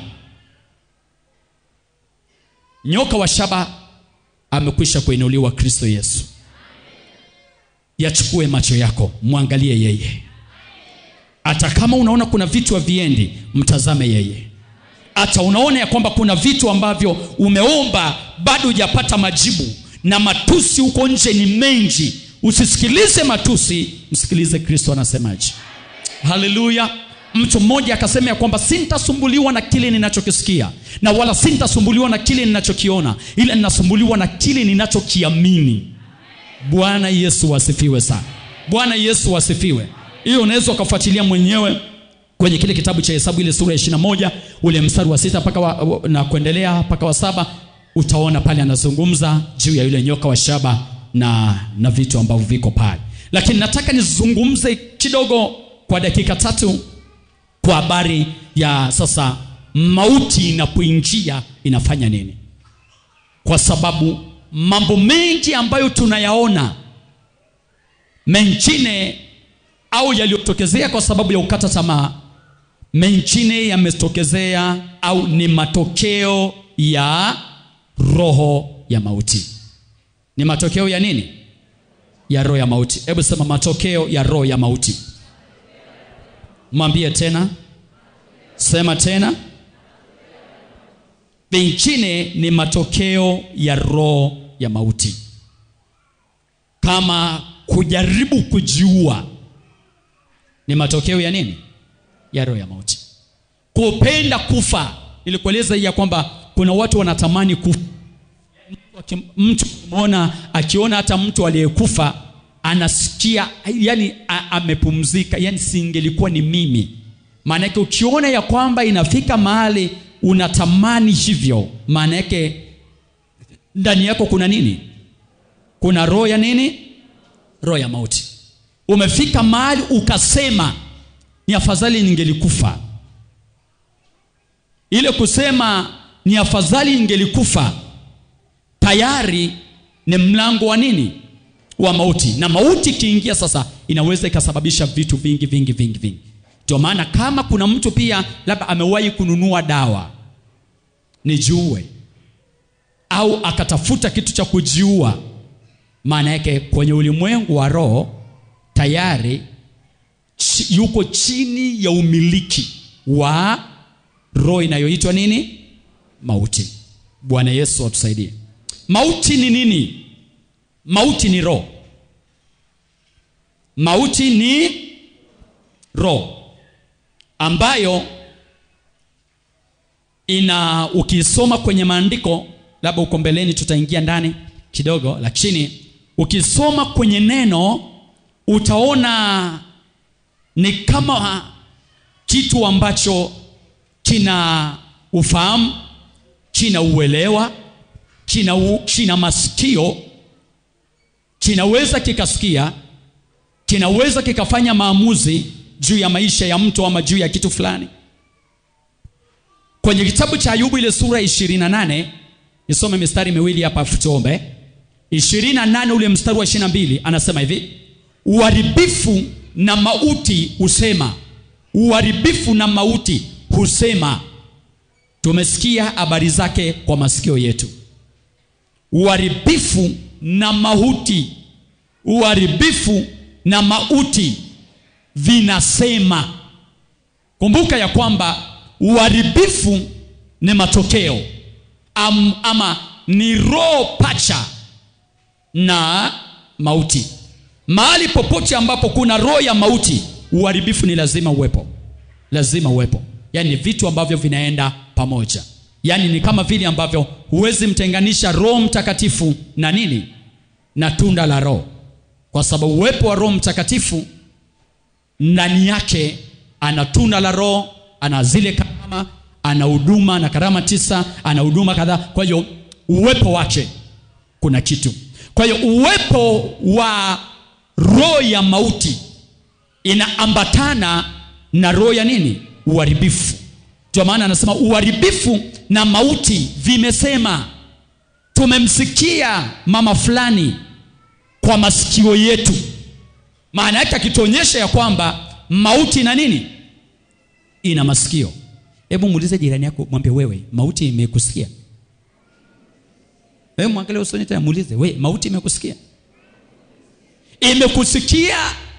nyoka wa shaba amekwisha kuinuliwa kristo yesu yachukue macho yako mwangalie yeye hata kama unaona kuna vitu haviendi mtazame yeye hata unaona ya kwamba kuna vitu ambavyo umeomba bado hujapata majibu na matusi huko nje ni mengi usisikilize matusi msikilize kristo anasemaje haleluya mtu mmoja akasema ya kwamba sintasumbuliwa na kile ninachokisikia na wala sintasumbuliwa na kile ninachokiona ila ninasumbuliwa na kile ninachokiamini bwana yesu asifiwe sana bwana yesu asifiwe hiyo unaweza ukafuatilia mwenyewe kwenye kile kitabu cha hesabu ile sura ya 21 ule mstari wa sita mpaka wa, wa- na kuendelea mpaka wa saba utaona pale anazungumza juu ya yule nyoka wa shaba na na vitu ambavyo viko pale lakini nataka nizungumze kidogo kwa dakika tatu kwa habari ya sasa mauti inapoingia inafanya nini kwa sababu mambo mengi ambayo tunayaona mengine au yaliyotokezea kwa sababu ya ukata tamaa mengine yametokezea au ni matokeo ya roho ya mauti ni matokeo ya nini ya roho ya mauti hebu sema matokeo ya roho ya mauti mwambie tena sema tena mengine ni matokeo ya roho ya mauti kama kujaribu kujiua ni matokeo ya nini ya roho ya mauti kupenda kufa nilikueleza hii ya kwamba kuna watu wanatamani kufa Mtu- mtu mona akiona hata mtu aliyekufa anasikia yani a- amepumzika yani singelikuwa ni mimi maanake ukiona ya kwamba inafika mahali unatamani hivyo maana yake ndani yako kuna nini kuna roho ya nini roho ya mauti umefika mahali ukasema ni afadhali ningelikufa ile kusema ni afadhali ningelikufa tayari ni mlango wa nini wa mauti na mauti ikiingia sasa inaweza ikasababisha vitu vingi vingi vingi vingi ndio maana kama kuna mtu pia labda amewahi kununua dawa nijiue au akatafuta kitu cha kujiua maana yake kwenye ulimwengu wa roho tayari chi, yuko chini ya umiliki wa roho inayoitwa nini mauti bwana yesu atusaidie mauti ni nini mauti ni roho mauti ni roho ambayo ina ukisoma kwenye maandiko labda uko mbeleni tutaingia ndani kidogo lakini ukisoma kwenye neno utaona ni kama kitu ambacho kina ufahamu kina uelewa kina, u, kina masikio kinaweza kikasikia kinaweza kikafanya maamuzi juu ya maisha ya mtu ama juu ya kitu fulani kwenye kitabu cha ayubu ile sura 28 nisome mistari miwili hapa afu tuombe 28 ule mstari wa 22 anasema hivi uharibifu na mauti husema uharibifu na mauti husema tumesikia habari zake kwa masikio yetu uharibifu na mauti uharibifu na mauti vinasema kumbuka ya kwamba uharibifu ni matokeo Am, ama ni roho pacha na mauti mahali popote ambapo kuna roho ya mauti uharibifu ni lazima uwepo lazima uwepo yaani ni vitu ambavyo vinaenda pamoja yaani ni kama vile ambavyo huwezi mtenganisha roho mtakatifu na nini na tunda la roho kwa sababu uwepo wa roho mtakatifu ndani yake ana tunda la roho ana zile karama ana huduma na karama tisa ana huduma kadhaa kwa hiyo uwepo wake kuna kitu kwa hiyo uwepo wa roho ya mauti inaambatana na roho ya nini uharibifu ndio maana anasema uharibifu na mauti vimesema tumemsikia mama fulani kwa masikio yetu maana yake akituonyesha ya kwamba mauti na nini ina masikio hebu muulize jirani yako mwambie wewe mauti imekusikia wewe mwangalie usoni tena muulize we mauti imekusikia imekusikia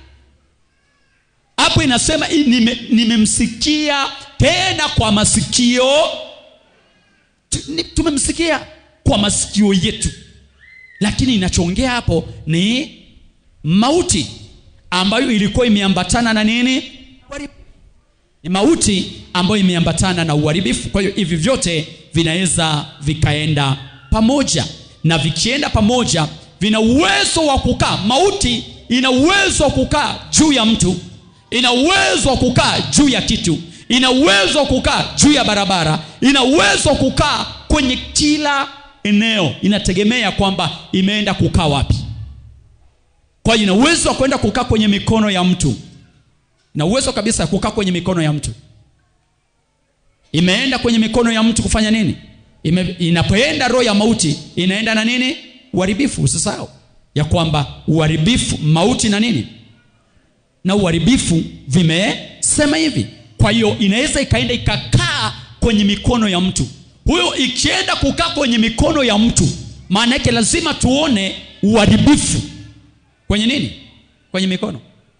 hapo inasema i- nime- nimemsikia tena kwa masikio Tu- ni- tumemsikia kwa masikio yetu lakini inachoongea hapo ni mauti ambayo ilikuwa imeambatana na nini Uharibifu. ni mauti ambayo imeambatana na uharibifu kwa hiyo hivi vyote vinaweza vikaenda pamoja na vikienda pamoja vina uwezo wa kukaa mauti ina uwezo wa kukaa juu ya mtu ina uwezo wa kukaa juu ya kitu ina uwezo wa kukaa juu ya barabara ina uwezo wa kukaa kwenye kila eneo inategemea kwamba imeenda kukaa wapi kwa hiyo ina uwezo wa kwenda kukaa kwenye mikono ya mtu ina uwezo kabisa ya kukaa kwenye mikono ya mtu imeenda kwenye mikono ya mtu kufanya nini Ime, inapoenda roho ya mauti inaenda na nini uharibifu usisahau ya kwamba uharibifu mauti na nini na uharibifu vimesema hivi kwa hiyo inaweza ikaenda ikakaa kwenye mikono ya mtu huyo ikienda kukaa kwenye mikono ya mtu maana yake lazima tuone uharibifu kwenye nini kwenye mikono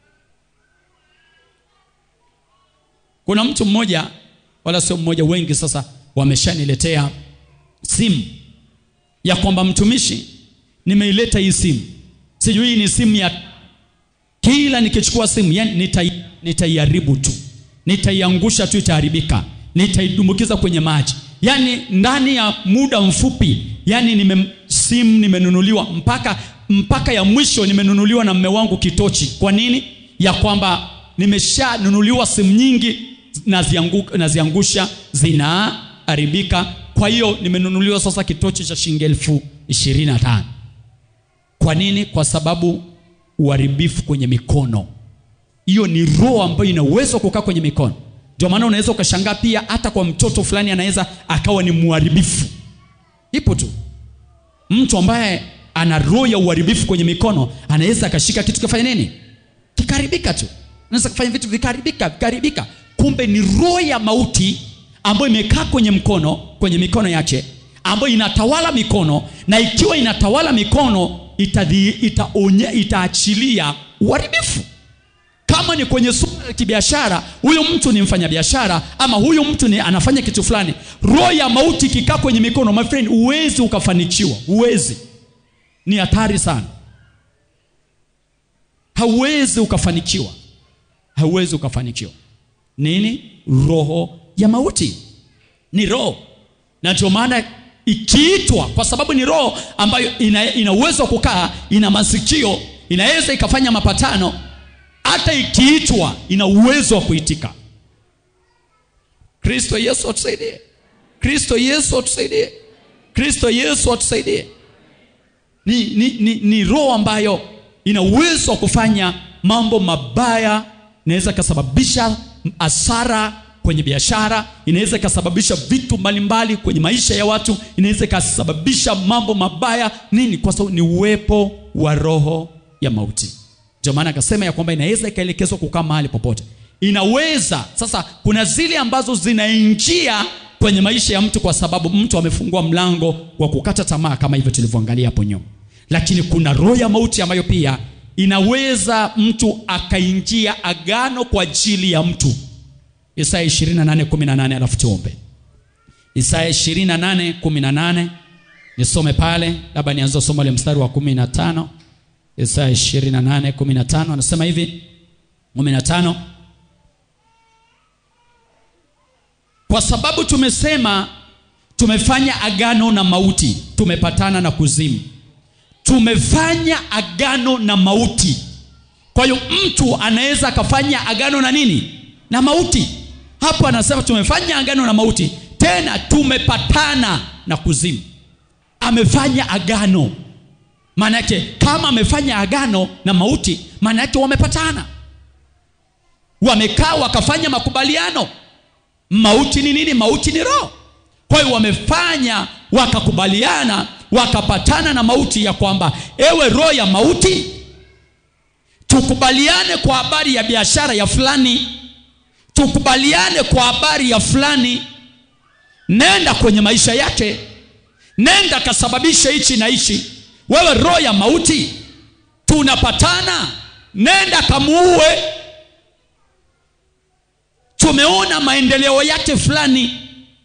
kuna mtu mmoja wala sio mmoja wengi sasa wameshaniletea simu ya kwamba mtumishi nimeileta hii simu sijui hii ni simu ya kila nikichukua simu yani nitai, nitaiharibu tu nitaiangusha tu itaharibika nitaidumbukiza kwenye maji yani ndani ya muda mfupi yani nime, simu nimenunuliwa mpaka mpaka ya mwisho nimenunuliwa na mme wangu kitochi kwa nini ya kwamba nimeshanunuliwa simu nyingi naziangu, naziangusha zinaharibika kwa hiyo nimenunuliwa sasa kitochi cha shilingi elfu ishirini na tano kwa nini kwa sababu uharibifu kwenye mikono hiyo ni roho ambayo ina uwezo wa kukaa kwenye mikono ndio maana unaweza ukashangaa pia hata kwa mtoto fulani anaweza akawa ni mharibifu ipo tu mtu ambaye ana roho ya uharibifu kwenye mikono anaweza akashika kitu kifanya nini kikaribika tu anaweza kufanya vitu vikaribika vikaribika kumbe ni roho ya mauti ambayo imekaa kwenye mkono kwenye mikono yake ambayo inatawala mikono na ikiwa inatawala mikono itadhi, itaonye, itaachilia uharibifu kama ni kwenye suala la kibiashara huyu mtu ni mfanyabiashara ama huyu mtu ni anafanya kitu fulani roho ya mauti ikikaa kwenye mikono my friend huwezi ukafanikiwa huwezi ni hatari sana hauwezi ukafanikiwa hauwezi ukafanikiwa nini roho ya mauti ni roho na ndio maana ikiitwa kwa sababu ni roho ambayo ina, ina uwezo wa kukaa ina masikio inaweza ikafanya mapatano hata ikiitwa ina uwezo wa kuitika kristo yesu atusaidie kristo yesu atusaidie kristo yesu atusaidie ni, ni, ni, ni roho ambayo ina uwezo wa kufanya mambo mabaya inaweza ikasababisha hasara kwenye biashara inaweza ikasababisha vitu mbalimbali kwenye maisha ya watu inaweza ikasababisha mambo mabaya nini kwa sababu ni uwepo wa roho ya mauti ndio maana akasema ya kwamba inaweza ikaelekezwa kukaa mahali popote inaweza sasa kuna zile ambazo zinaingia kwenye maisha ya mtu kwa sababu mtu amefungua mlango wa kukata tamaa kama hivyo tulivyoangalia hapo nyuma lakini kuna roho ya mauti ambayo pia inaweza mtu akaingia agano kwa ajili ya mtu isaya 28:18 alafu tuombe isaya 28:18 nisome pale labda nianze somo la mstari wa 15 isaya 28:15 anasema hivi 15 kwa sababu tumesema tumefanya agano na mauti tumepatana na kuzimu tumefanya agano na mauti kwa hiyo mtu anaweza akafanya agano na nini na mauti hapo anasema tumefanya agano na mauti tena tumepatana na kuzimu amefanya agano maana yake kama amefanya agano na mauti maana yake wamepatana wamekaa wakafanya makubaliano mauti ni nini mauti ni roho kwa hiyo wamefanya wakakubaliana wakapatana na mauti ya kwamba ewe roho ya mauti tukubaliane kwa habari ya biashara ya fulani tukubaliane kwa habari ya fulani nenda kwenye maisha yake nenda kasababishe hichi na hichi wewe roho ya mauti tunapatana nenda kamuue tumeona maendeleo yake fulani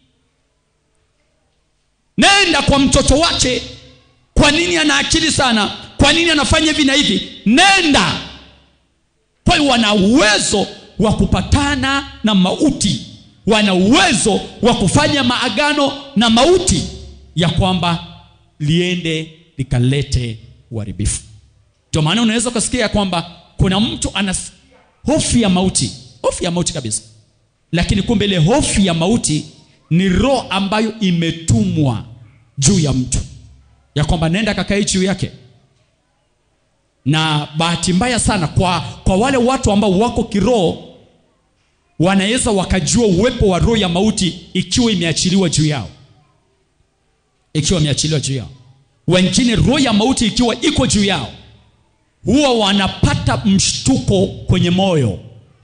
nenda kwa mtoto wake kwa nini ana akili sana kwa nini anafanya hivi na hivi nenda kwa hiyo wana uwezo wa kupatana na mauti wana uwezo wa kufanya maagano na mauti ya kwamba liende likalete uharibifu ndio maana unaweza ukasikia ya kwamba kuna mtu ana hofu ya mauti hofu ya mauti kabisa lakini kumbe ile hofu ya mauti ni roho ambayo imetumwa juu ya mtu ya kwamba nenda kakae juu yake na bahati mbaya sana kwa, kwa wale watu ambao wako kiroho wanaweza wakajua uwepo wa roho ya mauti ikiwa imeachiliwa juu yao ikiwa imeachiliwa juu yao wengine roho ya mauti ikiwa iko juu yao huwa wanapata mshtuko kwenye moyo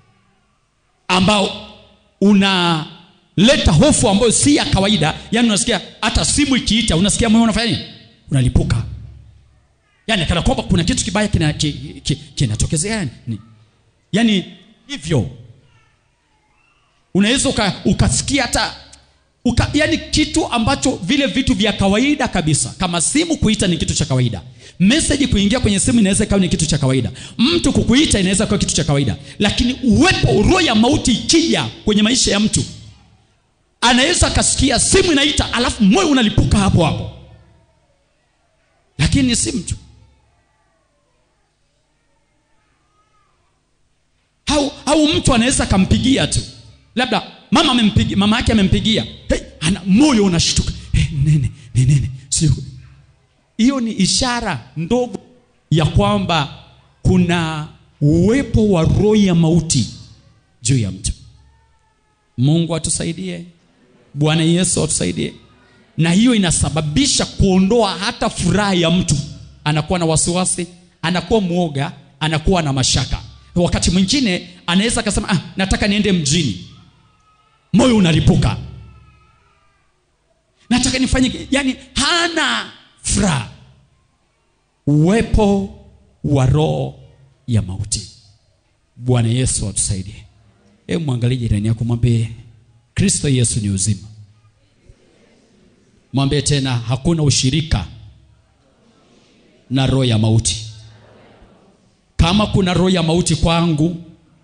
ambao unaleta hofu ambayo si ya kawaida yaani unasikia hata simu ikiita unasikia moyo unafanya nini unalipuka yaani kana kwamba kuna kitu kibaya kinatokezea kina, kina, kina yani. yaani hivyo unaweza uka, ukasikia hata uka, yani kitu ambacho vile vitu vya kawaida kabisa kama simu kuita ni kitu cha kawaida meseji kuingia kwenye simu inaweza ikawa ni kitu cha kawaida mtu kukuita inaweza kuwa kitu cha kawaida lakini uwepo roho ya mauti ikija kwenye maisha ya mtu anaweza akasikia simu inaita alafu moyo unalipuka hapo hapo lakini ni simu tu au, au mtu anaweza akampigia tu labda mama amempigia mama yake amempigia hey, ana moyo unashtuka hey, nene nene sio hiyo ni ishara ndogo ya kwamba kuna uwepo wa roho ya mauti juu ya mtu mungu atusaidie bwana yesu atusaidie na hiyo inasababisha kuondoa hata furaha ya mtu anakuwa na wasiwasi anakuwa mwoga anakuwa na mashaka wakati mwingine anaweza akasema ah, nataka niende mjini moyo unalipuka nataka nifanye yani hana furaha uwepo wa roho ya mauti bwana yesu atusaidie hebu mwangalie jirani yako mwambie kristo yesu ni uzima mwambie tena hakuna ushirika na roho ya mauti kama kuna roho ya mauti kwangu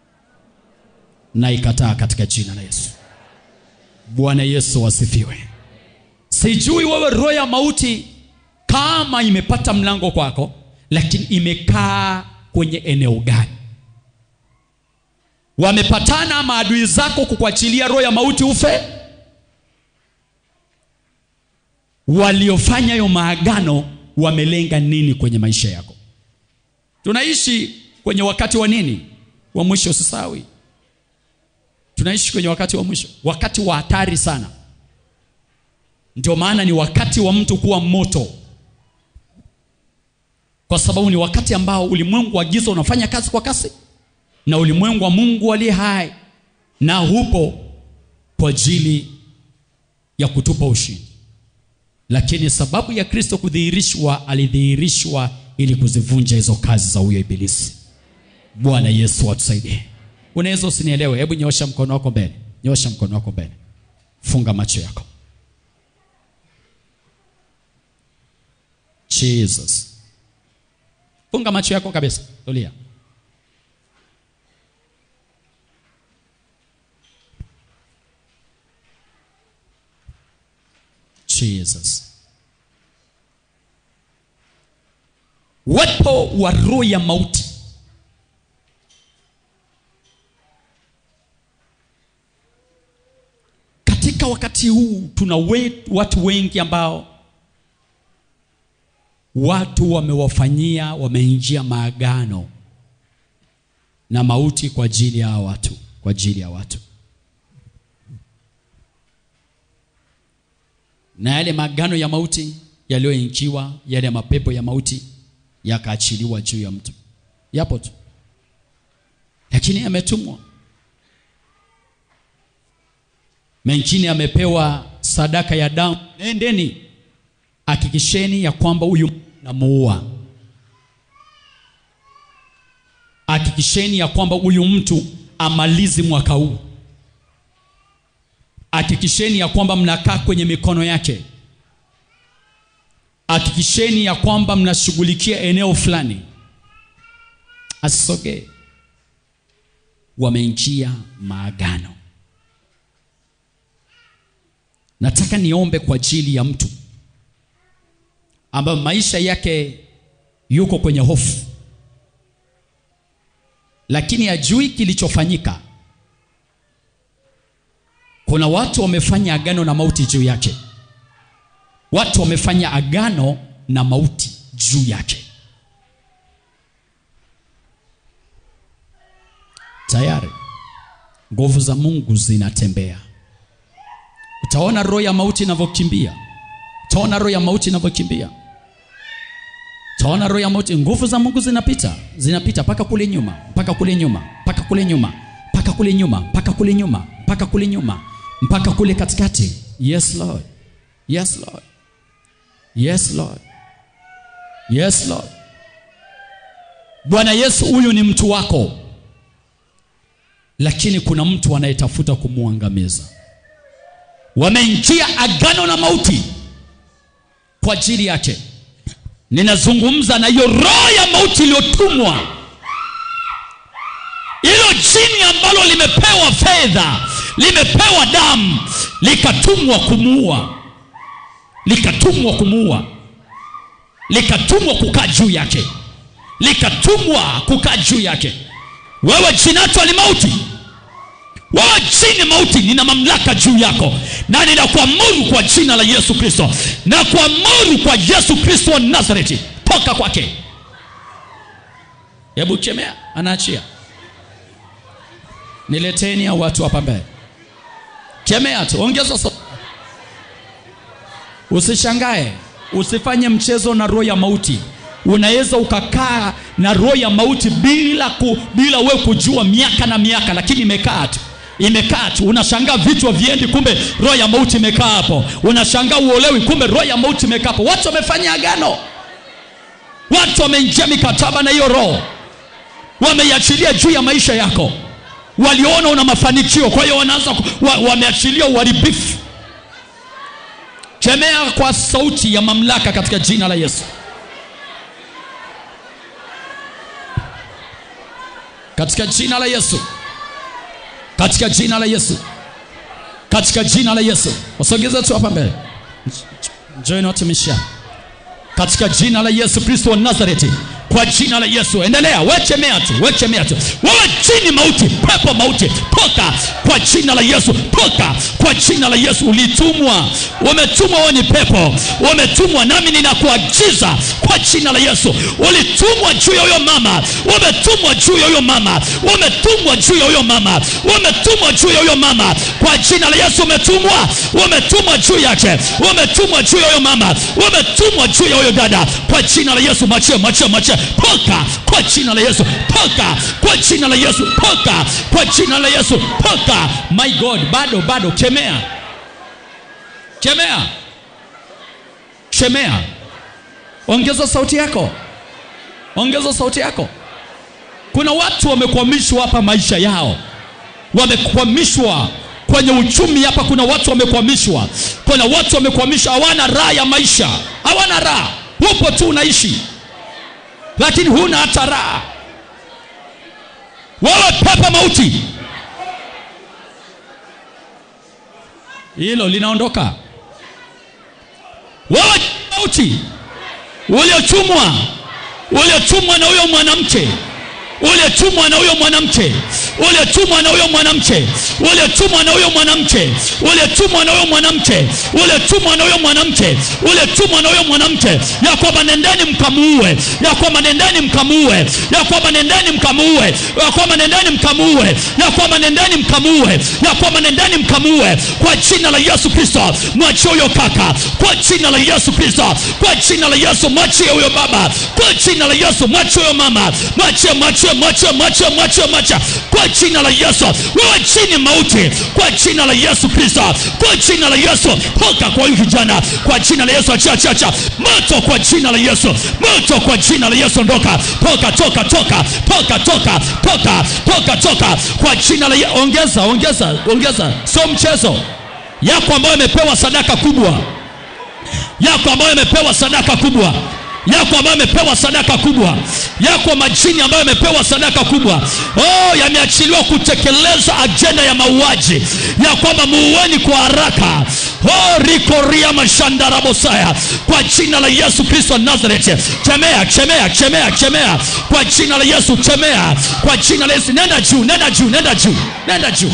na ikataa katika jina la yesu bwana yesu wasifiwe sijui wewe roho ya mauti kama imepata mlango kwako lakini imekaa kwenye eneo gani wamepatana maadui zako kukuachilia roho ya mauti ufe waliofanya hiyo maagano wamelenga nini kwenye maisha yako tunaishi kwenye wakati wa nini wa mwisho usisawi tunaishi kwenye wakati wa mwisho wakati wa hatari sana ndio maana ni wakati wa mtu kuwa moto kwa sababu ni wakati ambao ulimwengu wa giza unafanya kazi kwa kasi na ulimwengu wa mungu aliye hai na hupo kwa ajili ya kutupa ushindi lakini sababu ya kristo kudhihirishwa alidhihirishwa ili kuzivunja hizo kazi za huyo ibilisi bwana yesu atusaidie unaweza usinielewe hebu nyosha mkono wako mbele nyosha mkono wako mbele funga macho yako jesus funga macho yako kabisa tulia jesus uwepo wa roho ya mauti katika wakati huu tuna we, watu wengi ambao watu wamewafanyia wameingia maagano na mauti kwa ajili ya watu kwa ajili ya watu na yale maagano ya mauti yaliyoingiwa yale mapepo ya mauti yakaachiliwa juu ya mtu yapo tu lakini yametumwa mengine amepewa sadaka ya damu nendeni hakikisheni ya kwamba huyu namuua hakikisheni ya kwamba huyu mtu amalizi mwaka huu hakikisheni ya kwamba mnakaa kwenye mikono yake hakikisheni ya kwamba mnashughulikia eneo fulani asisogee wameingia maagano nataka niombe kwa ajili ya mtu ambayo maisha yake yuko kwenye hofu lakini hajui kilichofanyika kuna watu wamefanya agano na mauti juu yake watu wamefanya agano na mauti juu yake tayari nguvu za mungu zinatembea utaona roho ya mauti inavyokimbia utaona roho ya mauti inavyokimbia utaona roho ya mauti nguvu za mungu zinapita zinapita mpaka kule nyuma mpaka kule nyuma mpaka kule nyuma mpaka kule nyuma mpaka kule nyuma mpaka kule nyuma mpaka kule katikati yes lord yes lord yes lord yes lord bwana yesu huyu ni mtu wako lakini kuna mtu anayetafuta kumwangamiza wameingia agano na mauti kwa ajili yake ninazungumza na hiyo roho ya mauti iliyotumwa hilo jini ambalo limepewa fedha limepewa damu likatumwa kumuua likatumwa kumuua likatumwa kukaa juu yake likatumwa kukaa juu yake wewe jinatwa ni mauti wewe chini mauti nina mamlaka juu yako na ninakuamuru kwa jina la yesu kristo na kuamuru kwa yesu kristo wa nazareti toka kwake hebu chemea anaachia nileteni hao watu hapa mbele kemea tu ongeza so usishangae usifanye mchezo na roho ya mauti unaweza ukakaa na roho ya mauti bila ku, bila we kujua miaka na miaka lakini imekaa tu imekaa tu unashangaa vichwa viendi kumbe roho ya mauti imekaa hapo unashangaa uolewi kumbe roho ya mauti imekaa hapo watu wamefanya agano watu wameingia mikataba na hiyo roho wameiachilia juu ya maisha yako waliona una mafanikio kwa hiyo wanaanza ku- wa, wameachilia uharibifu kemea kwa sauti ya mamlaka katika jina la yesu katika jina la yesu katika jina la yesu katika jina la yesu wasogeze tu hapa mbele join watumishi hapa. katika jina la yesu kristo wa nazareti kwa jina la yesu endelea wechemea tu wechemea tu wewe chini mauti pepo mauti toka kwa jina la yesu toka kwa jina la yesu ulitumwa umetumwa wewe ni pepo umetumwa nami ninakuagiza kwa jina la yesu ulitumwa juu ya huyo mama umetumwa juu ya huyo mama umetumwa juu ya huyo mama umetumwa juu ya huyo mama kwa jina la yesu umetumwa umetumwa juu yake umetumwa juu ya huyo mama umetumwa juu ya huyo dada kwa jina la yesu machie machie machie toka kwa jina la yesu toka kwa jina la yesu toka kwa jina la yesu toka my god bado bado kemea kemea kemea ongeza sauti yako ongeza sauti yako kuna watu wamekwamishwa hapa maisha yao wamekwamishwa kwenye uchumi hapa kuna watu wamekwamishwa kuna watu wamekwamishwa hawana raha ya maisha hawana raha upo tu unaishi lakini huna hata raha wewe pepa mauti hilo linaondoka wewe mauti uliotumwa uliotumwa na huyo mwanamke uliotumwa na huyo mwanamke uliotumwa na huyo mwanamke uliotumwa na huyo mwanamke uliotumwa na huyo mwanamke uliotumwa na huyo mwanamke uliotumwa na huyo mwanamke ya kwamba nendeni mkamuue ya kwamba nendeni mkamuue ya kwamba nendeni mkamuue ya kwamba nendeni mkamuue ya kwamba nendeni mkamuue ya kwamba nendeni mkamuue kwa jina la yesu kristo mwachie huyo kaka kwa jina la yesu kristo kwa jina la yesu mwachie huyo baba kwa jina la yesu mwachie huyo mama mwachie mwachie mwachie mwachie mwachie mwachie kwa jina la yesu wewe chini mauti kwa jina la yesu kristo kwa jina la yesu toka kwa huyu kijana kwa jina la yesu achia achia achia moto kwa jina la yesu moto kwa jina la yesu ondoka toka toka toka toka toka toka toka toka kwa jina la Yesu ongeza ongeza ongeza sio mchezo yako ambayo imepewa sadaka kubwa yako ambayo imepewa sadaka kubwa yako ambayo imepewa sadaka kubwa yako majini ambayo imepewa sadaka kubwa oh yameachiliwa kutekeleza ajenda ya mauaji ya kwamba muueni kwa haraka oh rikoria mashandarabosaya kwa jina la yesu kristo wa nazareti chemea chemea chemea chemea kwa jina la yesu chemea kwa jina la yesu nenda juu nenda juu nenda juu nenda juu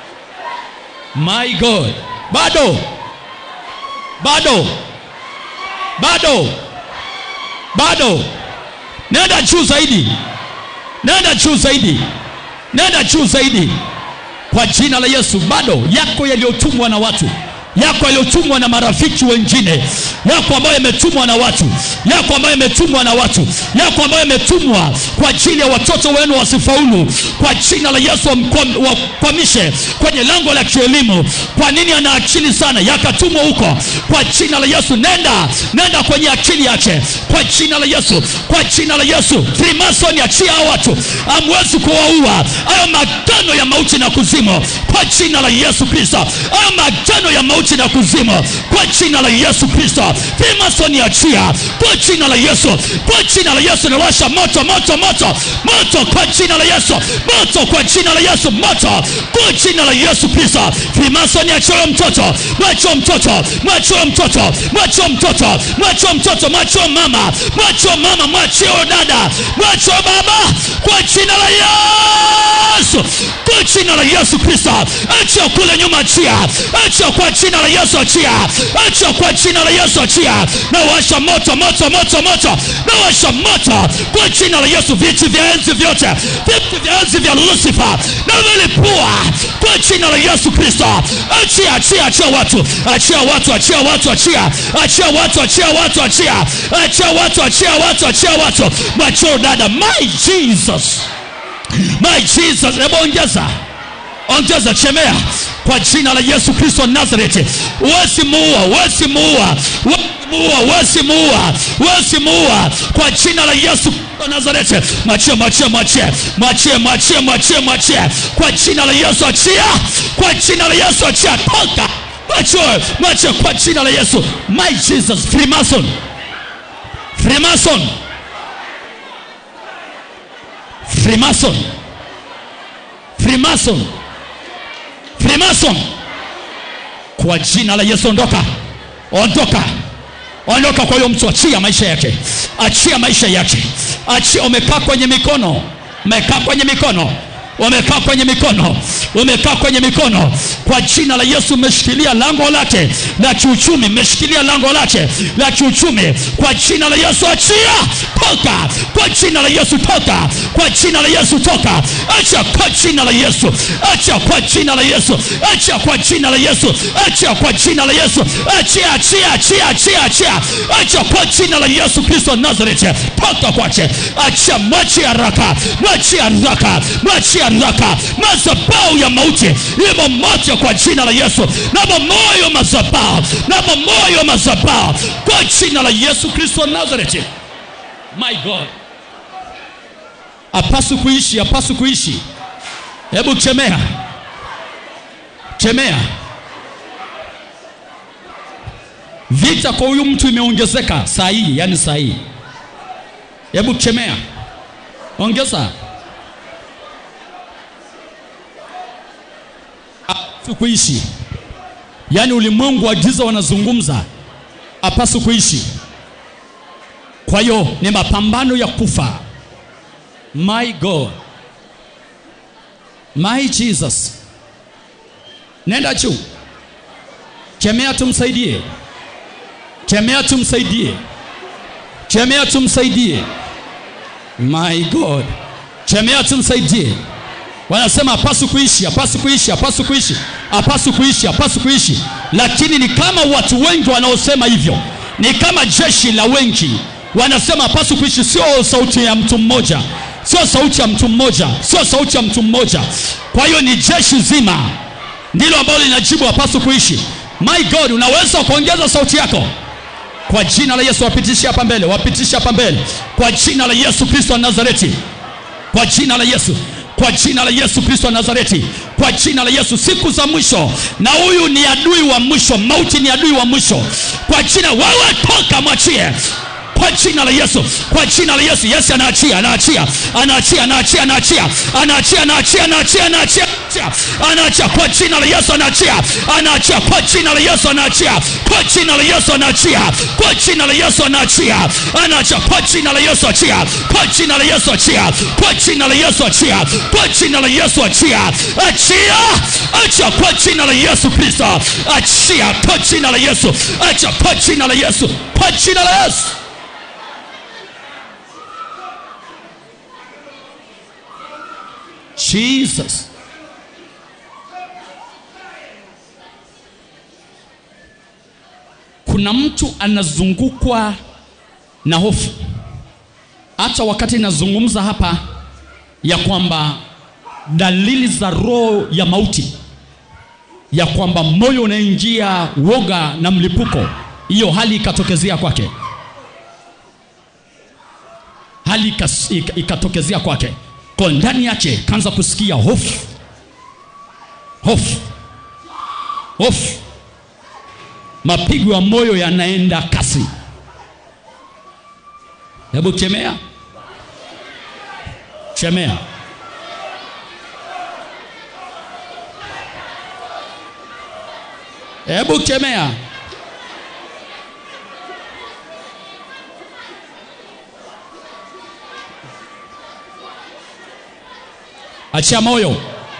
my god bado bado bado bado nenda juu zaidi nenda juu zaidi nenda juu zaidi kwa jina la yesu bado yako yaliyotumwa na watu yako yaliyotumwa na marafiki wengine yako ambayo yametumwa na watu yako ambayo yametumwa na watu yako ambayo yametumwa kwa ajili ya watoto wenu wasifaulu kwa jina la yesu wamkwam- wakwamishe kwenye lango la kielimu kwa nini ana akili sana yakatumwa huko kwa jina la yesu nenda nenda kwenye akili yake kwa jina la yesu kwa jina la yesu frimason achia hao watu amwezi kuwaua hayo magano ya mauti na kuzimu kwa jina la yesu kristo hayo magano ya mauti na kuzimu kwa jina la yesu kristo frimason achia kwa jina la yesu kwa jina la yesu nawasha moto moto moto moto kwa jina la yesu moto kwa jina la yesu moto kwa jina la yesu kristo frimason achia mtoto mwachio mtoto mwachio mtoto mwachio mtoto mwachio mtoto mwachio mama mwachio mama mwachio dada mwachio baba kwa jina la yesu kwa jina la yesu kristo achia kule nyuma achia achia kwa jina la yesu achia achia kwa jina la yesu achia na washa moto moto moto moto na washa moto kwa jina la yesu viti vya enzi vyote viti vya enzi vya lusifa na vilipua kwa jina la yesu kristo achia achia achia watu achia watu achia watu achia achia watu achia watu achia achia watu achia watu achia watu macho dada my jesus my jesus hebu ongeza ongeza chemea kwa jina la yesu kristo nazareti wesimuua wesimuua wesimuua wesimuua wesimuua kwa jina la yesu Kristo nazareti mwachie mwachie mwachie mwachie mwachie mwachie mwachie kwa jina la yesu achia kwa jina la yesu achia toka mwachie mwachie kwa jina la yesu my jesus freemason freemason freemason freemason freemason kwa jina la yesu ondoka ondoka ondoka kwa huyo mtu achia maisha yake achia maisha yake achia umekaa kwenye mikono umekaa kwenye mikono umekaa kwenye mikono umekaa kwenye mikono kwa jina la yesu umeshikilia lango lake la kiuchumi umeshikilia lango lake la kiuchumi kwa jina la yesu achia toka kwa jina la yesu toka kwa jina la yesu toka acha kwa jina la yesu acha kwa jina la yesu acha kwa jina la yesu acha kwa jina la yesu achia achia achia achia achia acha kwa jina la yesu kristo nazareti toka kwache acha mwachi haraka mwachi haraka mwachi haraka mazabau ya mauti imo moja kwa jina la yesu namo moyo mazabau namo moyo mazabau kwa jina la yesu kristo nazareti my god apasu kuishi apasu kuishi hebu chemea chemea vita kwa huyu mtu imeongezeka saa hii yani saa hii hebu chemea ongeza apasu kuishi yaani ulimwengu wa giza wanazungumza apasu kuishi kwa hiyo ni mapambano ya kufa my god my jesus nenda juu chemea tumsaidie chemea tumsaidie chemea tumsaidie my god chemea tumsaidie wanasema hapasu kuishi hapasu kuishi hapasu kuishi hapasu kuishi hapasu kuishi lakini ni kama watu wengi wanaosema hivyo ni kama jeshi la wengi wanasema hapasu kuishi sio sauti ya mtu mmoja sio sauti ya mtu mmoja sio sauti ya mtu mmoja kwa hiyo ni jeshi zima ndilo ambalo linajibu hapasu kuishi my god unaweza kuongeza sauti yako kwa jina la yesu wapitishe hapa mbele wapitishe hapa mbele kwa jina la yesu kristo wa nazareti kwa jina la yesu kwa jina la yesu kristo wa nazareti kwa jina la yesu siku za mwisho na huyu ni adui wa mwisho mauti ni adui wa mwisho kwa jina wewe toka mwachie kwa jina la yesu kwa jina la yesu yesu anaachia anaachia anaachia anaachia anaachia anaachia anaachia anaachia anaachia anaachia kwa jina la yesu anaachia anaachia kwa jina la yesu anaachia kwa jina la yesu anaachia kwa jina la yesu anaachia anaachia kwa jina la yesu achia kwa jina la yesu achia kwa jina la yesu achia kwa jina la yesu achia achia achia kwa jina la yesu kristo achia kwa jina la yesu achia kwa jina la yesu kwa jina la yesu jesus kuna mtu anazungukwa na hofu hata wakati nazungumza hapa ya kwamba dalili za roho ya mauti ya kwamba moyo unaingia woga na mlipuko hiyo hali ikatokezea kwake hali ikas- ika- ikatokezea kwake kwa ndani yake kaanza kusikia hofu hofu hofu mapigo ya moyo yanaenda kasi hebu chemea chemea hebu chemea achia moyo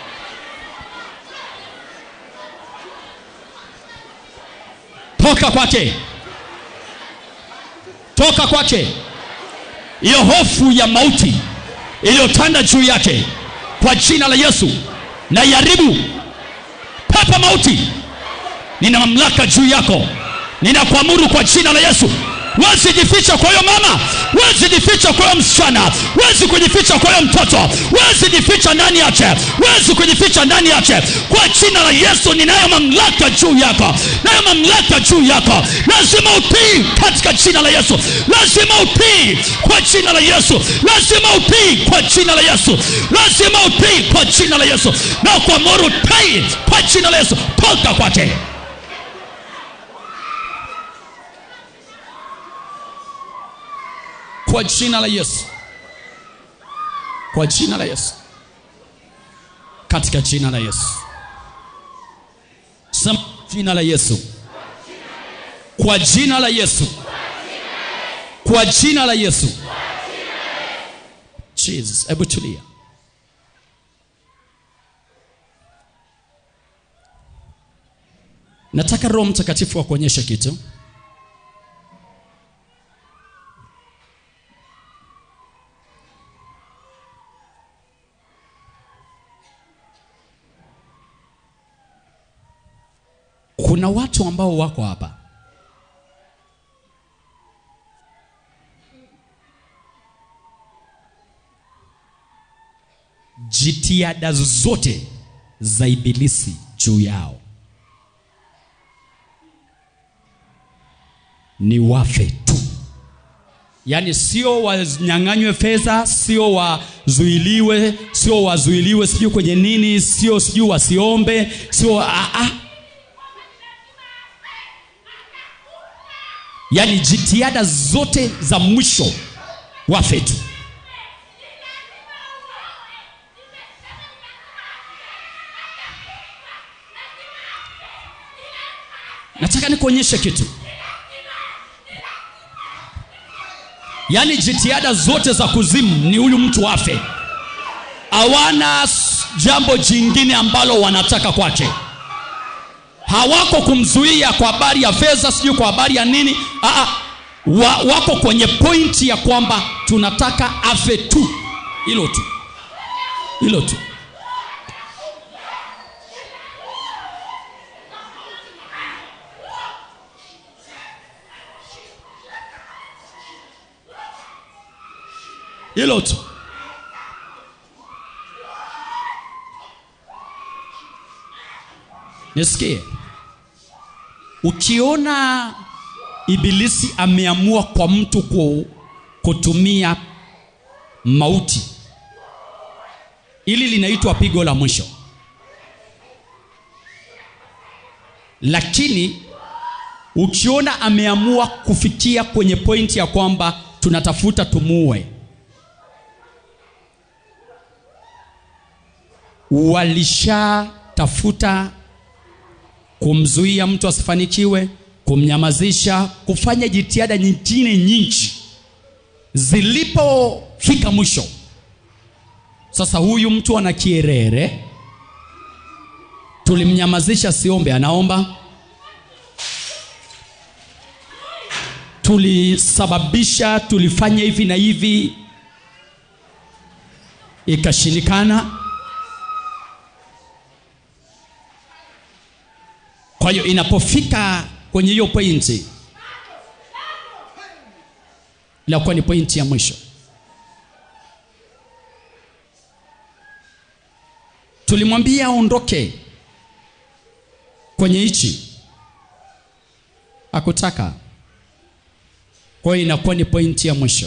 toka kwake toka kwake hiyo hofu ya mauti iliyotanda juu yake kwa jina la yesu na iharibu pepa mauti nina mamlaka juu yako ninakuamuru kwa jina la yesu wezi jificha kwa huyo mama wezi jificha kwa huyo msichana wezi kujificha kwa huyo mtoto wezi jificha ndani yake wezi kujificha ndani yake kwa jina la yesu ninayo mamlaka juu yako nayo mamlaka juu yako lazima utii katika jina la yesu lazima utii kwa jina la yesu lazima utii kwa jina la yesu lazima utii kwa jina la yesu na kuamuru utii kwa jina la yesu toka kwake kwa jina la yesu kwa jina la yesu katika jina la yesu sema jina la yesu kwa jina la yesu kwa jina la yesu jesus hebu tulia nataka roho mtakatifu akuonyeshe kitu kuna watu ambao wako hapa jitihada zote za ibilisi juu yao ni wafe tu yaani sio wanyang'anywe fedha sio wazuiliwe sio wazuiliwe sijui kwenye nini sio sijui wasiombe sio aa yaani jitihada zote za mwisho wafe tu nataka nikuonyeshe kitu yaani jitihada zote za kuzimu ni huyu mtu afe hawana s- jambo jingine ambalo wanataka kwake hawako kumzuia kwa habari ya fedha sijui kwa habari ya nini Aa, wa, wako kwenye pointi ya kwamba tunataka afe tu hilo tu hilo tu hilo tu nisikie ukiona ibilisi ameamua kwa mtu ku, kutumia mauti ili linaitwa pigo la mwisho lakini ukiona ameamua kufikia kwenye pointi ya kwamba tunatafuta tumuue walishatafuta kumzuia mtu asifanikiwe kumnyamazisha kufanya jitihada nyingine nyingi zilipofika mwisho sasa huyu mtu ana kierere tulimnyamazisha siombe anaomba tulisababisha tulifanya hivi na hivi ikashindikana kwa hiyo inapofika kwenye hiyo pointi inakuwa ni pointi ya mwisho tulimwambia aondoke kwenye hichi hakutaka kwa hiyo inakuwa ni pointi ya mwisho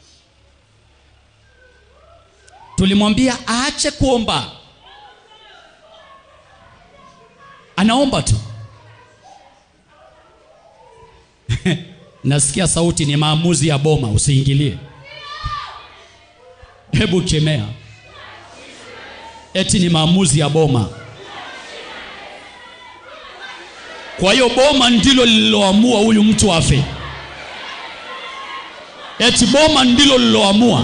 tulimwambia aache kuomba anaomba tu nasikia sauti ni maamuzi ya boma usiingilie hebu kemea eti ni maamuzi ya boma kwa hiyo boma ndilo lililoamua huyu mtu afe eti boma ndilo lililoamua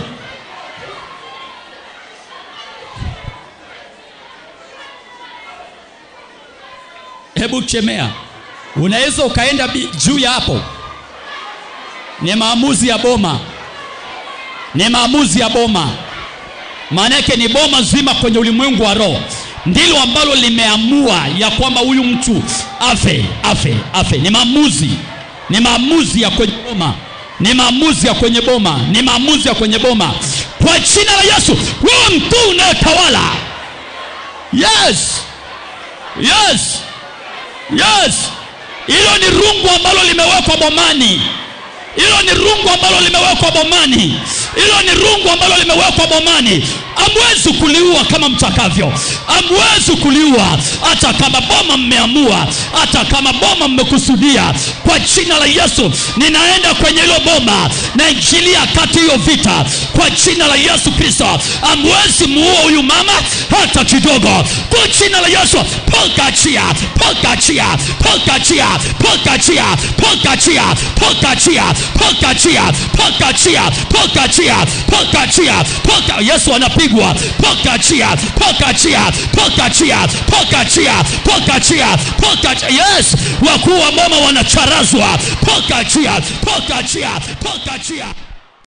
hebu kemea unaweza ukaenda bi- juu ya hapo ni maamuzi ya boma ni maamuzi ya boma maana yake ni boma zima kwenye ulimwengu wa roho ndilo ambalo limeamua ya kwamba huyu mtu afe afe afe ni maamuzi ni maamuzi ya kwenye boma ni maamuzi ya kwenye boma ni maamuzi ya kwenye boma kwa jina la yesu wewe mkuu unayetawala yes yes yes hilo ni rungu ambalo limewekwa bomani hilo ni rungu ambalo limewekwa bomani hilo ni rungu ambalo limewekwa bomani amwezi kuliua kama mtakavyo amwezi kuliua hata kama boma mmeamua hata kama boma mmekusudia kwa jina la yesu ninaenda kwenye hilo boma naingilia kati hiyo vita kwa jina la yesu kristo amwezi muua huyu mama hata kidogo kwa jina la yesu pokachia pokachia pokachia pokachia pokachia pokachia pokachia pokachia pokachia pokachia poka yesu anapigwa pokachia pokachia pokachia pokachia pokachia pokachia yes wakuu wa mama wanacharazwa pokachia pokachia pokachia